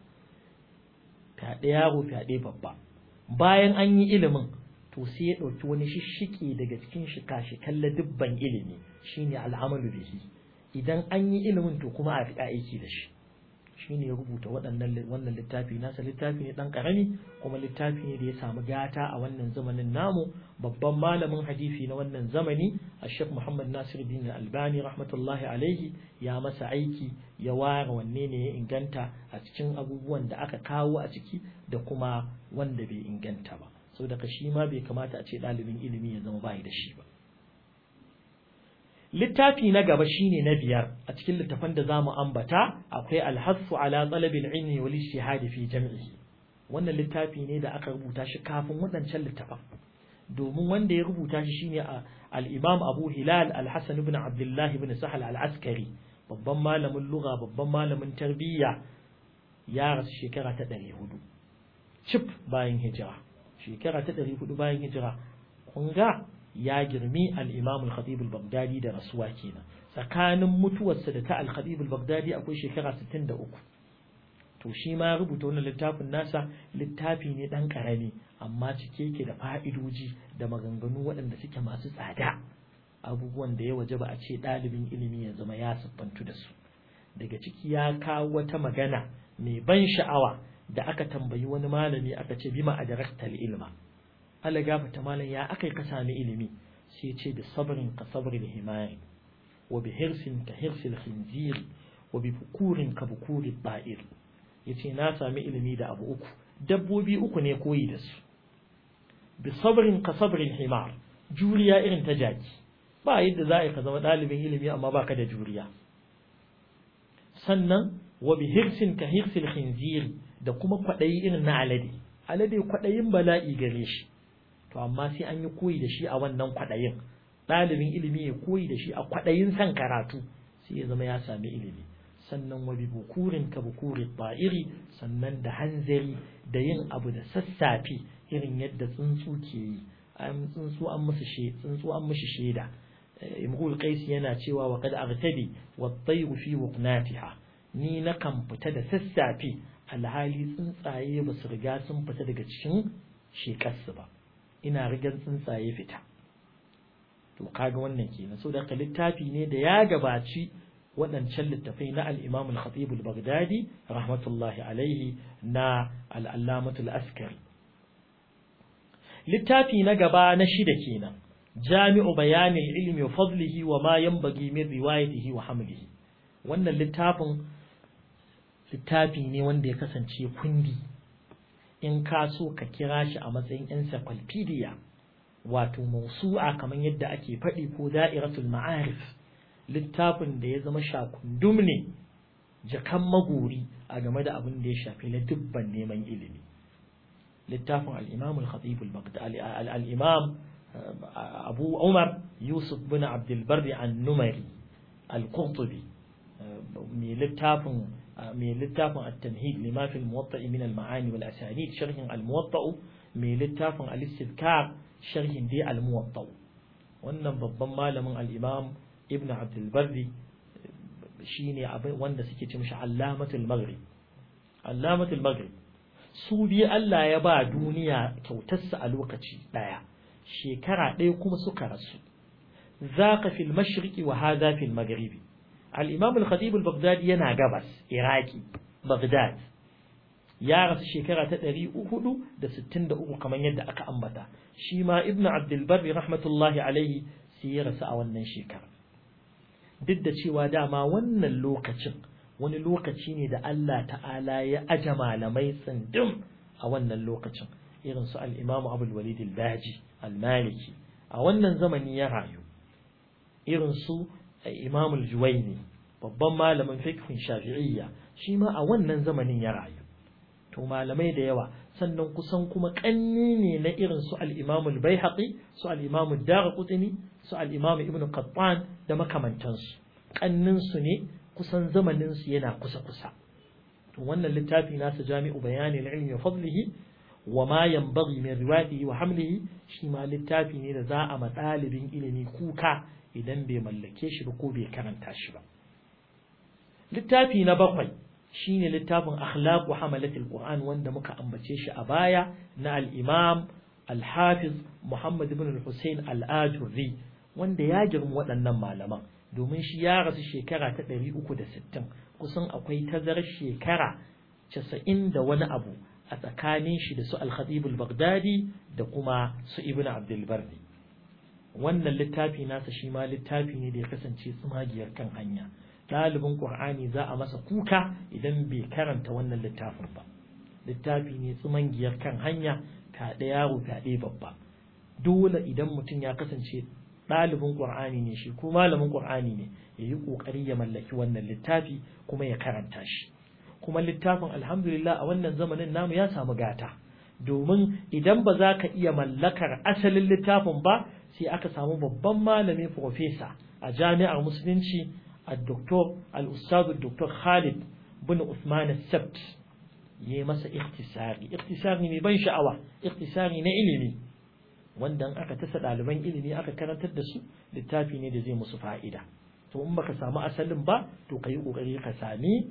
fyaɗe yaro fyaɗe babba bayan an yi ilimin to sai ya ɗauki wani shishike daga cikin shika-shikan ladubban ilimi shine al'amalu bihi idan an yi ilimin to kuma a fi aiki da shi shine ya rubuta waɗannan wannan littafi nasa littafi ne ɗan ƙarami kuma littafi ne da ya samu gata a wannan zamanin namu babban malamin hadisi na wannan zamani a Sheikh Muhammad Nasir bin Albani rahmatullahi alaihi ya masa aiki ya ware wanne ne ya inganta a cikin abubuwan da aka kawo a ciki da kuma wanda bai inganta ba saboda shi ma bai kamata a ce ɗalibin ilimi ya zama bai da shi ba littafi na gaba shine na biyar a cikin littafan da zamu ambata akwai alhassu ala talabil ilmi wal ijtihad fi jam'ihi wannan littafi ne da aka rubuta shi kafin waɗancan littafan domin wanda ya rubuta shi shine al-Imam Abu Hilal Al-Hasan ibn Abdullah ibn Sahal Al-Askari babban malamin lugha babban malamin tarbiyya ya rasu shekara ta 400 cif bayan hijira shekara ta 400 bayan hijira kun ga ya girmi al-Imam al-Khatib al-Baghdadi da rasuwa kenan tsakanin mutuwarsa da ta al-Khatib al-Baghdadi akwai shekara 63 to shi ma rubuta wannan littafin nasa littafi ne dan karami amma cike yake da fa'idoji da maganganu waɗanda suke masu tsada abubuwan da ya waje ba a ce ɗalibin ilimi ya zama ya siffantu da su daga ciki ya kawo wata magana mai ban sha'awa da aka tambayi wani malami aka ce bima adraktal ilma Allah gafata malam ya akai ka sami ilimi sai ce da sabrin ka sabril himari wa bi hirsin ka hirsil khinziri wa bi bukurin ka bukuri ba'ir yace na sami ilimi da abu uku dabbobi uku ne koyi da su bi sabrin ka sabrin himar juriya irin ta jaki ba yadda za a yi ka zama ɗalibin ilimi amma baka da juriya sannan wa bi hirsin ka hirsil khinziri da kuma kwaɗayi irin na alade alade kwaɗayin bala'i gare shi to amma sai an yi koyi da shi a wannan kwaɗayin ɗalibin ilimi ya koyi da shi a kwaɗayin san karatu sai ya zama ya sami ilimi sannan wa bi bukurin ka bukuri ba'iri sannan da hanzari da yin abu da sassafe irin yadda tsuntsu ke yi an tsuntsu an musu she tsuntsu an mushi sheda imrul qais yana cewa wa qad aghtadi wa tayru fi wuqnatiha ni na kan fita da sassafe alhali tsuntsaye ba su riga sun fita daga cikin shekarsu ba ina rigan tsuntsaye fita to kaga wannan kenan so da littafi ne da ya gabaci waɗancan littafai na al-Imam al-Khatib al-Baghdadi rahmatullahi alaihi na al-Allamatul Askari littafi na gaba na shida kenan Jami'u bayanin ilmi wa fadlihi wa ma yanbaghi min riwayatihi wa hamlihi wannan littafin littafi ne wanda ya kasance kundi in ka so ka kira shi a matsayin encyclopedia wato mausu'a kamar yadda ake faɗi ko da'iratul ma'arif littafin da ya zama shakundum ne jakan magori a game da abin da ya shafi na dubban neman ilimi littafin al-imam al-khatib al-imam abu umar yusuf bin abdul barri an-numari al-qurtubi mai littafin mai littafin at-tamhid lima fi al-muwatta' min al-ma'ani wal asanid sharhin al-muwatta' mai littafin al-istidkar sharhin dai al-muwatta' wannan babban malamin al-imam ibn abdul barri shine abin wanda suke ce mishi allamatul maghrib allamatul maghrib su biyu Allah ya ba duniya kyautarsa a lokaci daya shekara ɗaya kuma suka rasu zaka fil mashriqi wa hadha fil maghribi al-imam al-khatib al-baghdadi yana gabas iraki baghdad ya rasu shekara ta 363 kamar yadda aka ambata shi ma ibnu abdul barri rahmatullahi alaihi sai ya rasu a wannan shekara duk da cewa dama wannan lokacin wani lokaci ne da Allah ta'ala ya aje malamai tsindin a wannan lokacin irin su al-Imam Abdul Walid al-Baji al-Maliki a wannan zamani ya rayu irin su Imam al-Juwayni babban malamin fiqhin Shafi'iyya shi ma a wannan zamanin ya rayu to malamai da yawa sannan kusan kuma kanni ne na irin su al-Imam al-Baihaqi su al-Imam ad-Darqutni su al-Imam Ibn Qattan da makamantansu kannin su ne kusan zamanin su yana kusa kusa to wannan littafi nasa Jami'u Bayani al-Ilmi wa Fadlihi wa ma yanbaghi min riwayatihi wa hamlihi shi ma littafi ne da za a ma ɗalibin ilimi kuka idan bai mallake shi ba ko bai karanta shi ba littafi na bakwai shine littafin akhlaqu hamalatul qur'an wanda muka ambace shi a baya na al-imam al-hafiz muhammad ibn al-husayn al-ajurri wanda ya girma waɗannan malaman domin shi ya rasu shekara ta 360 kusan akwai tazarar shekara 90 da wani abu a tsakanin shi da su al-khatib al-baghdadi da kuma su ibn abdul barri wannan littafi nasa shi ma littafi ne da ya kasance tsumagiyar kan hanya ɗalibin ƙur'ani za a masa kuka idan bai karanta wannan littafin ba littafi ne tsumangiyar kan hanya fyaɗe yaro fyaɗe babba dole idan mutum ya kasance ɗalibin ƙur'ani ne shi ko malamin ƙur'ani ne ya yi ƙoƙari ya mallaki wannan littafi kuma ya karanta shi kuma littafin alhamdulillah a wannan zamanin namu ya samu gata domin idan ba za ka iya mallakar asalin littafin ba sai aka samu babban malami profesa a jami'ar musulunci a doktor al-ustadu doktor khalid bin usman sabt ya yi masa ikhtisari ikhtisari mai ban sha'awa ikhtisari na ilimi wanda aka tasa ɗaliban ilimi aka karantar da su littafi ne da zai musu fa'ida to in baka samu asalin ba to ka yi ƙoƙari ka sami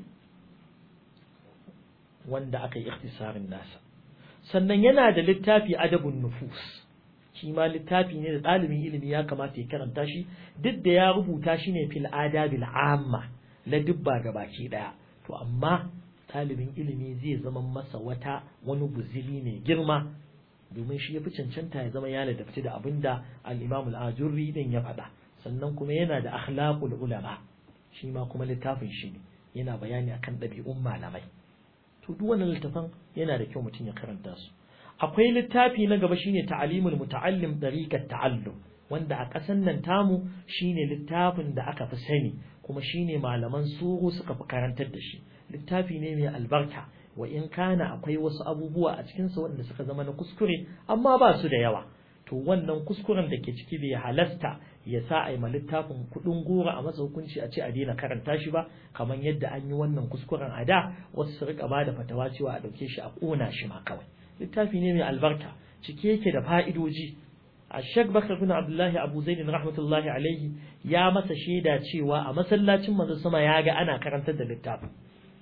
wanda aka yi ikhtisarin nasa sannan yana da littafi adabun nufus shi ma littafi ne da ɗalibin ilimi ya kamata ya karanta shi duk da ya rubuta shi ne fil adabil amma la dubba ga baki ɗaya to amma ɗalibin ilimi zai zama masa wata wani guzili mai girma domin shi ya fi cancanta ya zama ya ladabci da abin da al-imam al-ajurri din ya faɗa sannan kuma yana da akhlaqul ulama shi ma kuma littafin shi ne yana bayani akan ɗabi'un malamai to duk wannan littafin yana da kyau mutum ya karanta su akwai littafi na gaba shine ta'alimul muta'allim dariqat ta'allum wanda a ƙasan nan tamu shine littafin da aka fi sani kuma shine malaman suru suka fi karantar da shi littafi ne mai albarka wa in kana akwai wasu abubuwa a cikin sa wanda suka zama na kuskure amma ba su da yawa to wannan kuskuren da ke ciki bai halasta ya sa a yi ma littafin kuɗin gora a masa hukunci a ce a daina karanta shi ba kamar yadda an yi wannan kuskuren a da wasu su rika bada fatawa cewa a ɗauke shi a ƙona shi ma kawai littafi ne mai albarka cike yake da fa'idoji a shek bakar bin abdullahi abu zaidin rahmatullahi alaihi ya masa shaida cewa a masallacin manzo sama ya ga ana karantar da littafin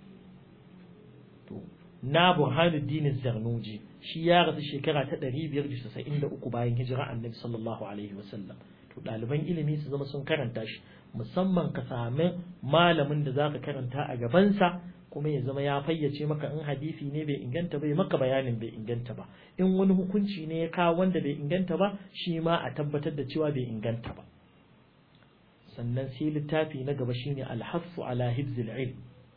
na burhanuddin zarnuji shi ya rasu shekara ta 593 bayan hijira annabi sallallahu alaihi wasallam to ɗaliban ilimi su zama sun karanta shi musamman ka sami malamin da zaka karanta a gabansa kuma ya zama ya fayyace maka in hadisi ne bai inganta bai maka bayanin bai inganta ba in wani hukunci ne ya kawo wanda bai inganta ba shi ma a tabbatar da cewa bai inganta ba sannan sai littafi na gaba shine alhassu ala hibzil ilm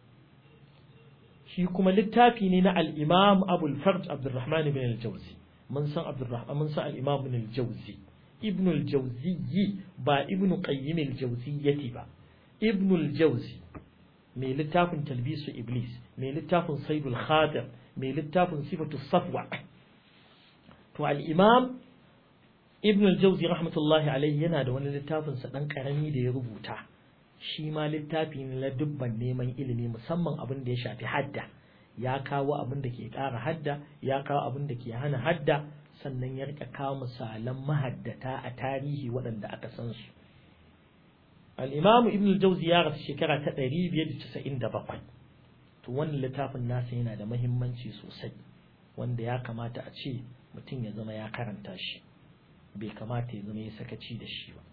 shi kuma littafi ne na al-imam abul farj abdurrahman ibn al-jawzi mun san abdurrahman mun san al-imam ibn al-jawzi ibn al-jawzi ba ibn qayyim al-jawziyyati ba ibn al-jawzi mai littafin talbisu iblis mai littafin saidul khadir mai littafin sifatu safwa to al-imam ibn al-jawzi rahmatullahi alaihi yana da wani littafin sa dan karami da ya rubuta shi ma littafi ne na dubban neman ilimi musamman abin da ya shafi hadda ya kawo abin da ke ƙara hadda ya kawo abin da ke hana hadda sannan ya rika kawo misalan mahaddata a tarihi waɗanda aka san su al-imam ibn al-jawzi ya rasu shekara ta 597 to wannan littafin nasa yana da muhimmanci sosai wanda ya kamata a ce mutum ya zama ya karanta shi bai kamata ya zama ya sakaci da shi ba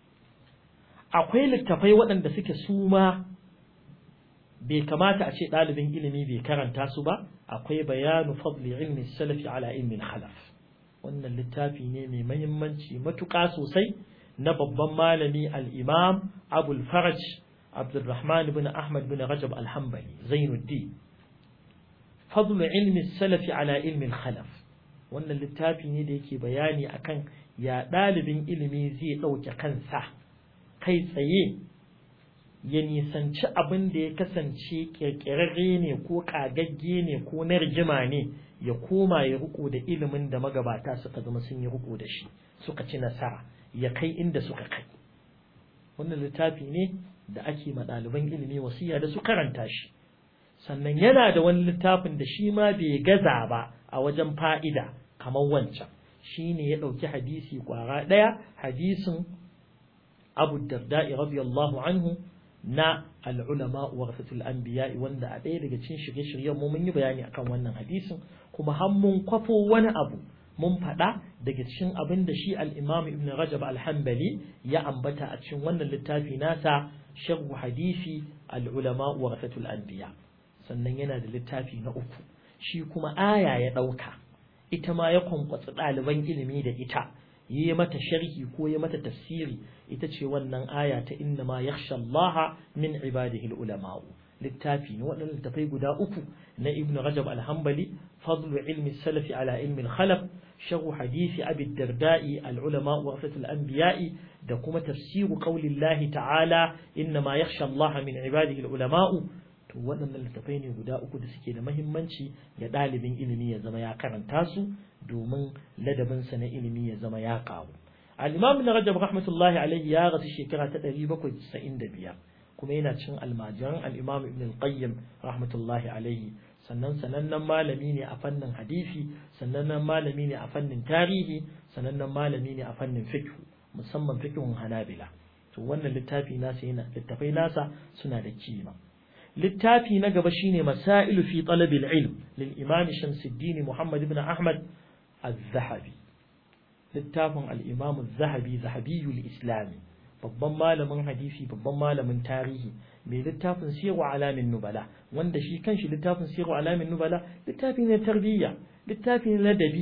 akwai littafai waɗanda suke suma bai kamata a ce ɗalibin ilimi bai karanta su ba akwai bayanu fadli ilmi salafi ala ilmin khalaf wannan littafi ne mai mahimmanci matuƙa sosai na babban malami al-imam abul faraj abdulrahman bin ahmad bin rajab al-hanbali zainuddin fadlu ilmi salafi ala ilmin khalaf wannan littafi ne da yake bayani akan ya ɗalibin ilimi zai ɗauke kansa kai tsaye ya nisanci abin da ya kasance ƙirƙirarre ne ko ƙagagge ne ko na rigima ne ya koma ya riko da ilimin da magabata suka zama sun yi riko da shi suka ci nasara ya kai inda suka kai wannan littafi ne da ake ma ɗaliban ilimi wasiya da su karanta shi sannan yana da wani littafin da shi ma bai gaza ba a wajen fa'ida kamar wancan shi ne ya ɗauki hadisi ƙwara ɗaya hadisin abu darda'i radiyallahu anhu na al'ulama warasatul anbiya wanda a ɗaya daga cikin shirye-shiryen mu mun yi bayani akan wannan hadisin kuma har mun kwafo wani abu mun faɗa daga cikin abin da shi al-imam ibn rajab al-hanbali ya ambata a cikin wannan littafi nasa sharhu hadisi al-ulama warasatul anbiya sannan yana da littafi na uku shi kuma aya ya ɗauka ita ma ya kwankwatsa ɗaliban ilimi da ita yi mata sharhi ko yi mata tafsiri ita ce wannan aya ta inna ma yakhsha Allah min ibadihi ulama littafi ne waɗannan littafai guda uku na Ibn Rajab al-Hanbali fadlu ilmi salafi ala ilmi al-khalaf sharh hadisi abi darda'i al-ulama wa wafatul anbiya'i da kuma tafsiru qaulillahi ta'ala inna ma yakhsha Allah min ibadihi al-ulama to waɗannan littafai ne guda uku da suke da mahimmanci ga ɗalibin ilimi ya zama ya karanta su domin ladabinsa na ilimi ya zama ya ƙaru al-imam na rajab rahmatullahi alaihi ya rasu shekara ta 795 kuma yana cin almajiran al-imam ibn al-qayyim rahmatullahi alaihi sannan sanannen malami ne a fannin hadisi sanannen malami ne a fannin tarihi sanannen malami ne a fannin fiqh musamman fiqhun hanabila to wannan littafi nasa yana littafai nasa suna da kima littafi na gaba shine masailu fi talabil ilm lil imam Shamsuddin Muhammad ibn Ahmad az-Zahabi littafin al-imam az-Zahabi zahabiyul islami babban malamin hadisi babban malamin tarihi mai littafin sirru alamin nubala wanda shi kanshi littafin sirru alamin nubala littafi ne tarbiyya littafi ne ladabi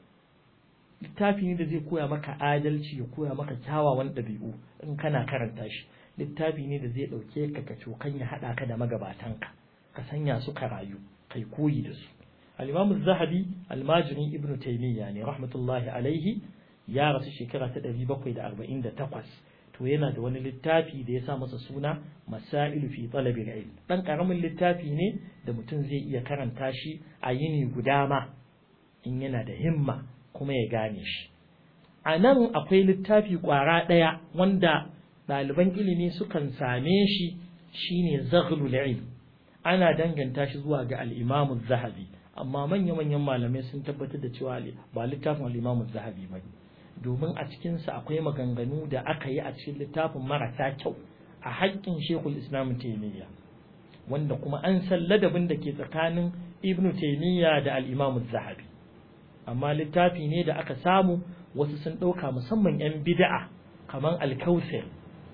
littafi ne da zai koya maka adalci ya koya maka kyawawan ɗabi'u in kana karanta shi littafi ne da zai ɗauke ka ka cokan ya haɗa ka da magabatanka ka sanya su ka rayu kai koyi da su al-imam zahabi almajirin ibnu taymiya ne rahmatullahi alaihi ya rasu shekara ta 748 to yana da wani littafi da ya sa masa suna masailu fi talabil ilm dan karamin littafi ne da mutum zai iya karanta shi a yini guda ma in yana da himma kuma ya gane shi a nan akwai littafi kwara ɗaya wanda ɗaliban ilimi sukan same shi shine zaghlul ilm ana danganta shi zuwa ga al-imam zahabi amma manya-manyan malamai sun tabbatar da cewa ba littafin al-imam zahabi ba domin a cikinsa akwai maganganu da aka yi a cikin littafin marasa kyau a haƙƙin shekul islam taimiyya wanda kuma an san ladabin da ke tsakanin ibn taimiyya da al-imam zahabi amma littafi ne da aka samu wasu sun ɗauka musamman 'yan bida'a kamar alkausari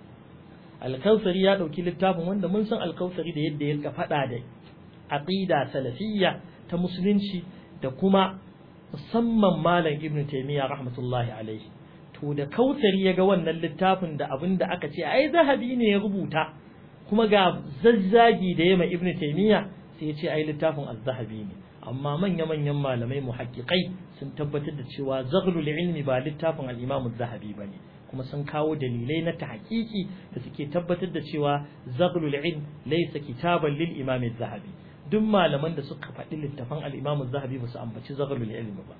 alkausari ya ɗauki littafin wanda mun san alkausari da yadda ya faɗa da aqida salafiyya ta musulunci da kuma musamman malam ibnu taymiya rahmatullahi alaihi to da kausari ya ga wannan littafin da abin da aka ce ai zahabi ne ya rubuta kuma ga zazzagi da yama ibnu taymiya sai ya ce ai littafin az-zahabi ne amma manya-manyan malamai muhaqqiqai sun tabbatar da cewa zaghlul ilmi ba littafin al-imam az-zahabi bane kuma sun kawo dalilai na tahqiqi da suke tabbatar da cewa zaghlul ilm laysa kitaban lil imam az-zahabi duk malaman da suka faɗi littafan al-imam az-zahabi ba su ambaci zaghlul ilmi ba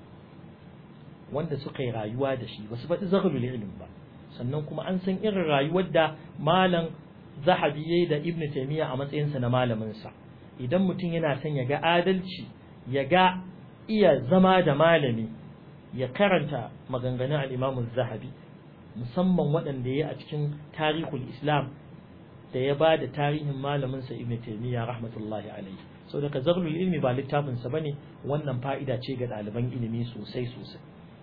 wanda suka yi rayuwa da shi ba su faɗi zaghlul ilmi ba sannan kuma an san irin rayuwar da malam zahabi yayi da ibnu taymiya a matsayinsa na malamin sa idan mutum yana son ya ga adalci ya ga iya zama da malami ya karanta maganganun al'imamun zahabi musamman waɗanda ya a cikin tarihul islam da ya ba da tarihin malaminsa ibn taimiyya rahmatullahi alaihi sau daga zarlul ilmi ba littafinsa ba ne wannan fa'ida ce ga ɗaliban ilimi sosai sosai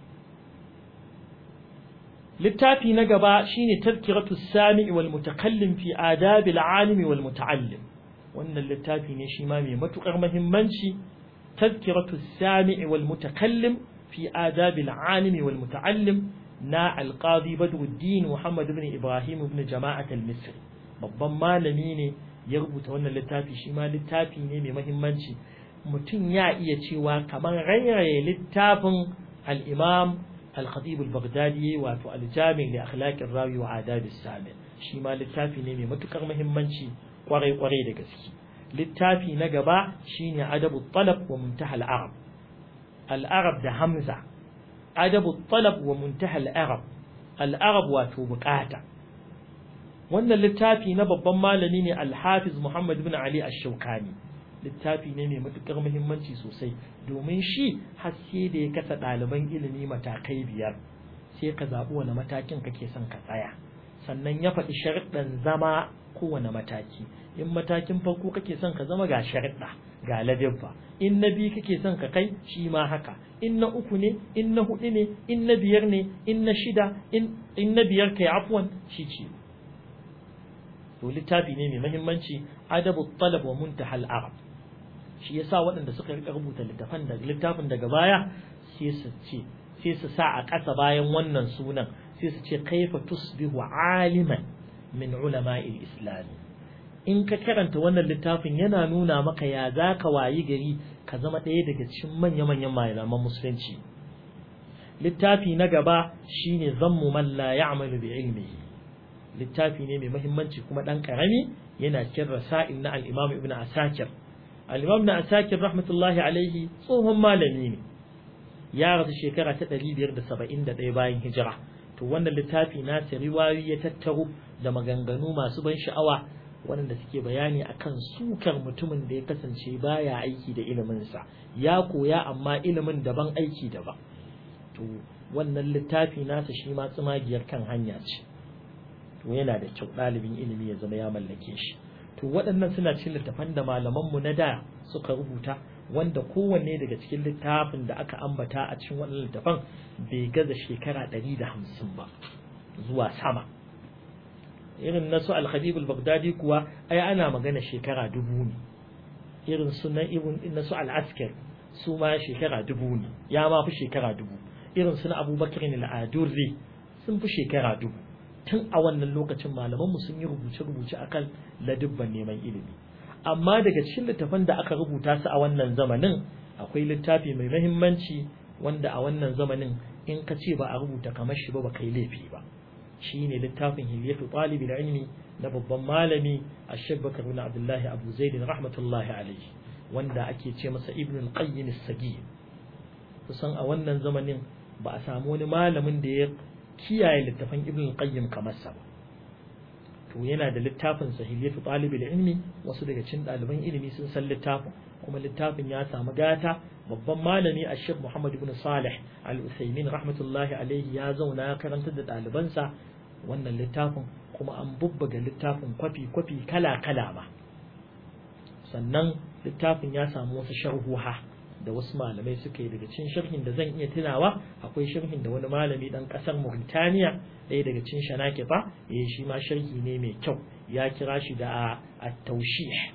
littafi na gaba shine tazkiratu sami'i wal mutakallim fi adabil alimi wal muta'allim wannan littafi ne shi ma mai matukar muhimmanci تذكرة السامع والمتكلم في آداب العالم والمتعلم نا القاضي بدر الدين محمد بن إبراهيم بن جماعة المصري babban malami ne ya rubuta wannan littafi shi ma littafi ne mai mahimmanci mutum ya iya cewa kamar rairaye littafin al-imam al-khatib al-baghdadi wato al-jami' li akhlaq ar-rawi wa adab as-sami shi ma littafi ne mai matukar mahimmanci kwarai kwarai da gaske littafi na gaba shine adabu talab wa muntaha al-arab al-arab da hamza adabu talab wa muntaha al-arab al-arab wato bukata wannan littafi na babban malami ne al-hafiz Muhammad ibn Ali ash-Shawkani littafi ne mai matukar muhimmanci sosai domin shi haske da ya kasa ɗaliban ilimi matakai biyar sai ka zaɓi wani matakin kake son ka tsaya sannan ya faɗi sharuɗan zama kowane mataki in matakin farko kake son ka zama ga sharuɗa ga ladabba in na biyu kake son ka kai shi ma haka in na uku ne in na hudu ne in na biyar ne in na shida in na biyar kai afwan shi ce to littafi ne mai muhimmanci adabu talab wa muntahal arab shi yasa waɗanda suka rika rubuta littafan da littafin daga baya sai su ce sai su sa a ƙasa bayan wannan sunan sai su ce kaifa tusbihu aliman min ulama'il islam in ka karanta wannan littafin yana nuna maka ya za ka wayi gari ka zama ɗaya daga cikin manya-manyan malaman musulunci littafi na gaba shine zammu man la ya'malu bi ilmihi littafi ne mai muhimmanci kuma dan karami yana cikin rasail na al-Imam Ibn Asakir al-Imam Ibn Asakir rahmatullahi alaihi tsohon malami ne ya rasu shekara ta 571 bayan hijira to wannan littafi na riwayoyi ya tattaro da maganganu masu ban sha'awa waɗanda suke bayani akan sukar mutumin da ya kasance baya aiki da iliminsa ya koya amma ilimin daban aiki daban to wannan littafi nasa shi ma tsumagiyar kan hanya ce to yana da kyau ɗalibin ilimi ya zama ya mallake shi to waɗannan suna cikin littafan da malamanmu na da suka rubuta wanda kowanne daga cikin littafin da aka ambata a cikin waɗannan littafan bai gaza shekara ɗari da hamsin ba zuwa sama irin nasu al-khabib al-baghdadi kuwa ai ana magana shekara dubu ne irin su na irin nasu al-askar su ma shekara dubu ne ya ma fi shekara dubu irin su na abubakar al-adurri sun fi shekara dubu tun a wannan lokacin malaman mu sun yi rubuce-rubuce akan ladubban neman ilimi amma daga cikin littafan da aka rubuta su a wannan zamanin akwai littafi mai muhimmanci wanda a wannan zamanin in ka ce ba a rubuta kamar shi ba ba kai laifi ba shine littafin hilyatu talibul ilmi na babban malami Ash-Shaykh Bakar bin Abdullah Abu Zaid rahmatullahi alayhi wanda ake ce masa Ibn al-Qayyim as-Sagir kusan a wannan zamanin ba a samu wani malamin da ya kiyaye littafin Ibn al-Qayyim kamar sa ba to yana da littafin sahiliyatu talibul ilmi wasu daga cikin ɗaliban ilimi sun san littafin kuma littafin ya samu gata babban malami a shek Muhammad ibn Salih al-Usaimin rahmatullahi alaihi ya zauna ya karanta da ɗalibansa wannan littafin kuma an bubbuga littafin kwafi-kwafi kala-kala ma sannan littafin ya samu wasu sharhuha da wasu malamai suka yi daga cikin sharhin da zan iya tunawa akwai sharhin da wani malami dan kasar Mauritania ɗaya daga cikin shanakifa eh shi ma sharhi ne mai kyau ya kira shi da at-tawshih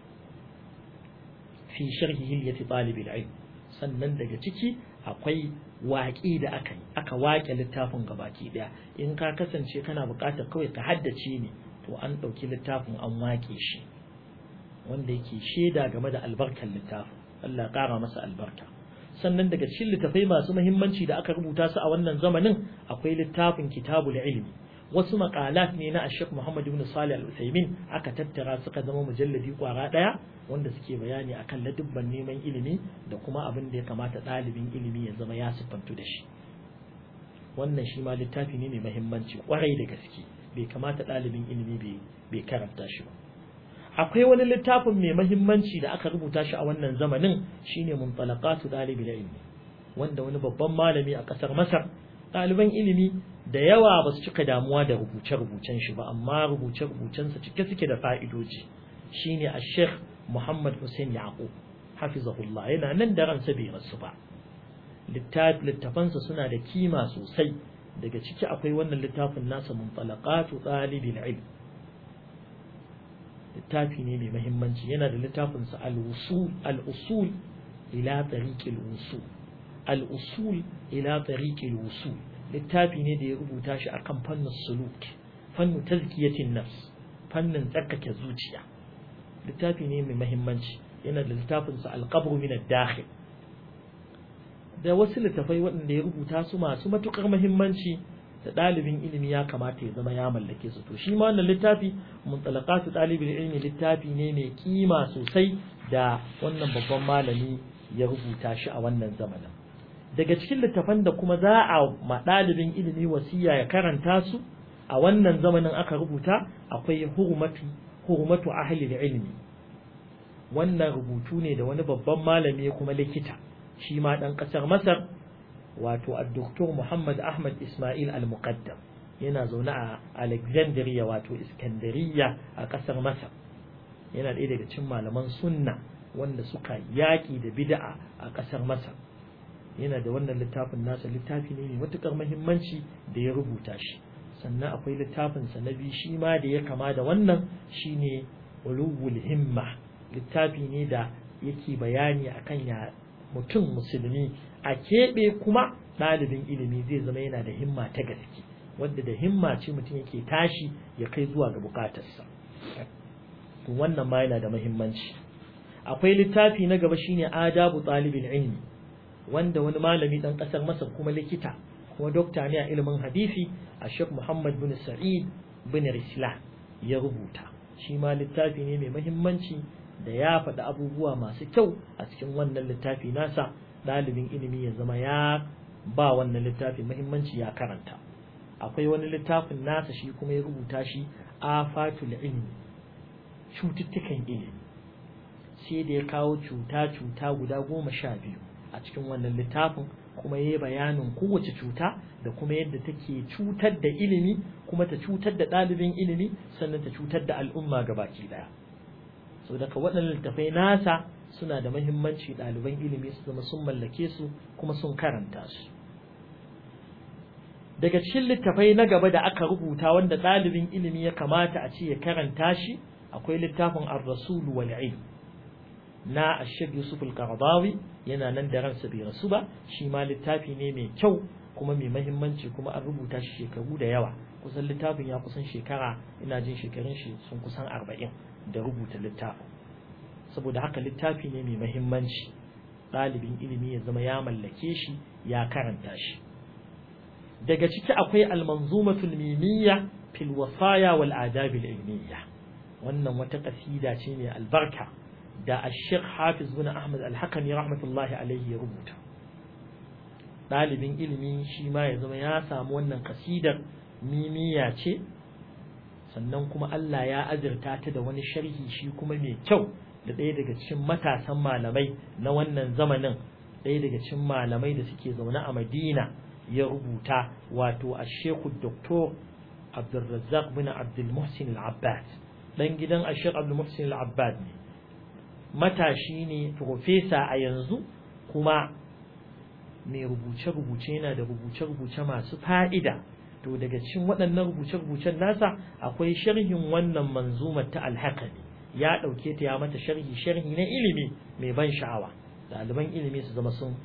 fi sharhi hilyati talibil ilm sannan daga ciki akwai waƙi da aka yi aka waƙe littafin gabaki ɗaya in ka kasance kana buƙatar kawai ka haddace ne to an ɗauki littafin an waƙe shi wanda yake shaida game da albarkar littafin Allah ƙara masa albarka sannan daga cikin littafai masu muhimmanci da aka rubuta su a wannan zamanin akwai littafin kitabul ilmi wasu maqalat ne na Sheikh Muhammad ibn Salih Al-Utsaimin aka tattara suka zama mujalladi kwara daya wanda suke bayani akan ladubban neman ilimi da kuma abin da ya kamata ɗalibin ilimi ya zama ya siffantu da shi wannan shi ma littafi ne mai muhimmanci kwarai da gaske bai kamata ɗalibin ilimi bai karanta shi ba akwai wani littafin mai muhimmanci da aka rubuta shi a wannan zamanin shine muntalaqatu ɗalibin ilimi wanda wani babban malami a ƙasar Masar ɗaliban ilimi da yawa ba su cika damuwa da rubuce-rubucen shi ba amma rubuce-rubucensa cike suke da fa'idoji shine a sheikh Muhammad Hussein Yaqub hafizahullah yana nan da ransa bai rasu ba littafansa suna da kima sosai daga ciki akwai wannan littafin nasa muntalaqatu ɗalibin ilm littafi ne mai muhimmanci yana da littafinsa al-usul al-usul ila tariqil usul al-usul ila tariqil usul littafi ne da ya rubuta shi akan fannin suluk fannin tazkiyatin nafs fannin tsarkake zuciya littafi ne mai muhimmanci yana da littafin sa al-qabr min ad-dakhil da wasu littafai waɗanda ya rubuta su masu matukar muhimmanci da ɗalibin ilimi ya kamata ya zama ya mallake su to shi ma wannan littafi muntalaqatu ɗalibin ilimi littafi ne mai kima sosai da wannan babban malami ya rubuta shi a wannan zamanin daga cikin littafan da kuma za a ma ɗalibin ilimi wasiya ya karanta su a wannan zamanin aka rubuta akwai hurmatu hurmatu ahli ilmi wannan rubutu ne da wani babban malami kuma likita shi ma ɗan ƙasar masar wato addoktor muhammad ahmad ismail al-muqaddam yana zaune a alexandria wato iskandariya a ƙasar masar yana ɗaya daga cikin malaman sunna wanda suka yaƙi da bid'a a ƙasar masar yana da wannan littafin nasa littafi ne mai matuƙar muhimmanci da ya rubuta shi sannan akwai littafinsa na biyu shi ma da ya kama da wannan shine ulul himma littafi ne da yake bayani akan ya mutum musulmi a keɓe kuma ɗalibin ilimi zai zama yana da himma ta gaske wadda da himma ce mutum yake tashi ya kai zuwa ga bukatarsa wannan ma yana da muhimmanci akwai littafi na gaba shine adabu ɗalibin ilmi wanda wani malami ɗan ƙasar masar kuma likita kuma dokta ne a ilimin hadisi a Sheikh Muhammad bin Sa'id bin Risla ya rubuta shi ma littafi ne mai mahimmanci da ya faɗi abubuwa masu kyau a cikin wannan littafi nasa ɗalibin ilimi ya zama ya ba wannan littafi mahimmanci ya karanta akwai wani littafin nasa shi kuma ya rubuta shi afatul ilmi cututtukan ilimi sai da ya kawo cuta-cuta guda goma sha biyu a cikin wannan littafin kuma ya yi bayanin kowace cuta da kuma yadda take cutar da ilimi kuma ta cutar da ɗalibin ilimi sannan ta cutar da al'umma gabaki ɗaya so daga waɗannan littafai nasa suna da mahimmanci ɗaliban ilimi su zama sun mallake su kuma sun karanta su daga cikin littafai na gaba da aka rubuta wanda ɗalibin ilimi ya kamata a ce ya karanta shi akwai littafin ar-rasul wal ilm na ashir yusuf al-qaradawi yana nan da ransa bai rasu ba shi ma littafi ne mai kyau kuma mai mahimmanci kuma an rubuta shi shekaru da yawa kusan littafin ya kusan shekara ina jin shekarun shi sun kusan arba'in da rubuta littafin saboda haka littafi ne mai mahimmanci ɗalibin ilimi ya zama ya mallake shi ya karanta shi daga ciki akwai almanzumatul mimiyya fil wasaya wal adab al ilmiyya wannan wata kasida ce mai albarka da ash-shaykh hafiz bin ahmad al-hakami rahmatullahi alaihi ya rubuta ɗalibin ilimi shi ma ya zama ya samu wannan kasidar mimiya ce sannan kuma Allah ya azurta ta da wani sharhi shi kuma mai kyau da ɗaya daga cikin matasan malamai na wannan zamanin ɗaya daga cikin malamai da suke zaune a Madina ya rubuta wato a Sheikhu Dr. Abdulrazzaq bin Abdul Muhsin Al-Abbad dan gidan Sheikh Abdul Muhsin Al-Abbad ne matashi ne profesa a yanzu kuma mai rubuce-rubuce yana da rubuce-rubuce masu fa'ida to daga cikin waɗannan rubuce-rubucen nasa akwai sharhin wannan manzumar ta alhakami ya ɗauke ta ya mata sharhi sharhi na ilimi mai ban sha'awa ɗaliban ilimi su zama sun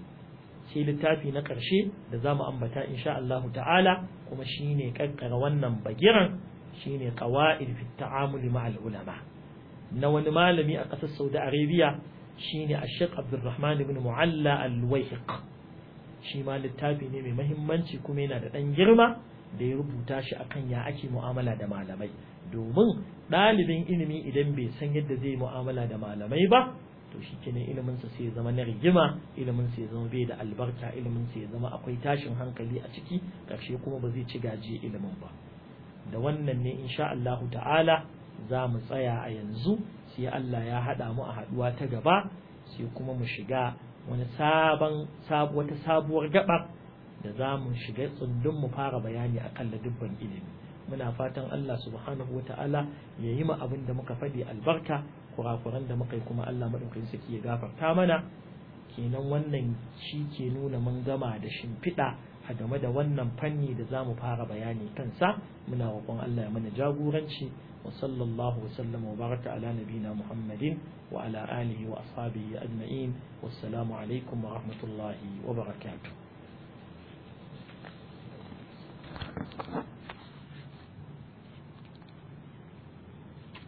sai littafi na ƙarshe da za mu ambata insha Allah ta'ala kuma shine ƙarƙara wannan bagiran shine qawaid fi ta'amul ma'al ulama na wani malami a ƙasar Saudi Arabia shine Sheikh Abdulrahman ibn Mu'alla al-Wayhiq shi ma littafi ne mai mahimmanci kuma yana da ɗan girma da ya rubuta shi akan ya ake mu'amala da malamai domin ɗalibin ilimi idan bai san yadda zai mu'amala da malamai ba to shi kenan iliminsa sai ya zama na rigima iliminsa ya zama bai da albarka iliminsa ya zama akwai tashin hankali a ciki ƙarshe kuma ba zai ci gaji ilimin ba da wannan ne insha Allahu ta'ala za mu tsaya a yanzu sai Allah ya haɗa mu a haɗuwa ta gaba sai kuma mu shiga wani sabon wata sabuwar gaba da za mu shiga tsundun mu fara bayani akan ladubban ilimi muna fatan Allah subhanahu wa ta'ala ya yi ma abin da muka faɗi albarka kurakuran da muka yi kuma Allah maɗaukakin saki ya gafarta mana kenan wannan shi ke nuna mun gama da shimfiɗa a game da wannan fanni da za mu fara bayani kansa muna roƙon Allah ya mana jagoranci wa sallallahu wa sallama wa baraka ala nabina Muhammadin wa ala alihi wa ashabihi ajma'in wassalamu alaikum wa rahmatullahi wa barakatuh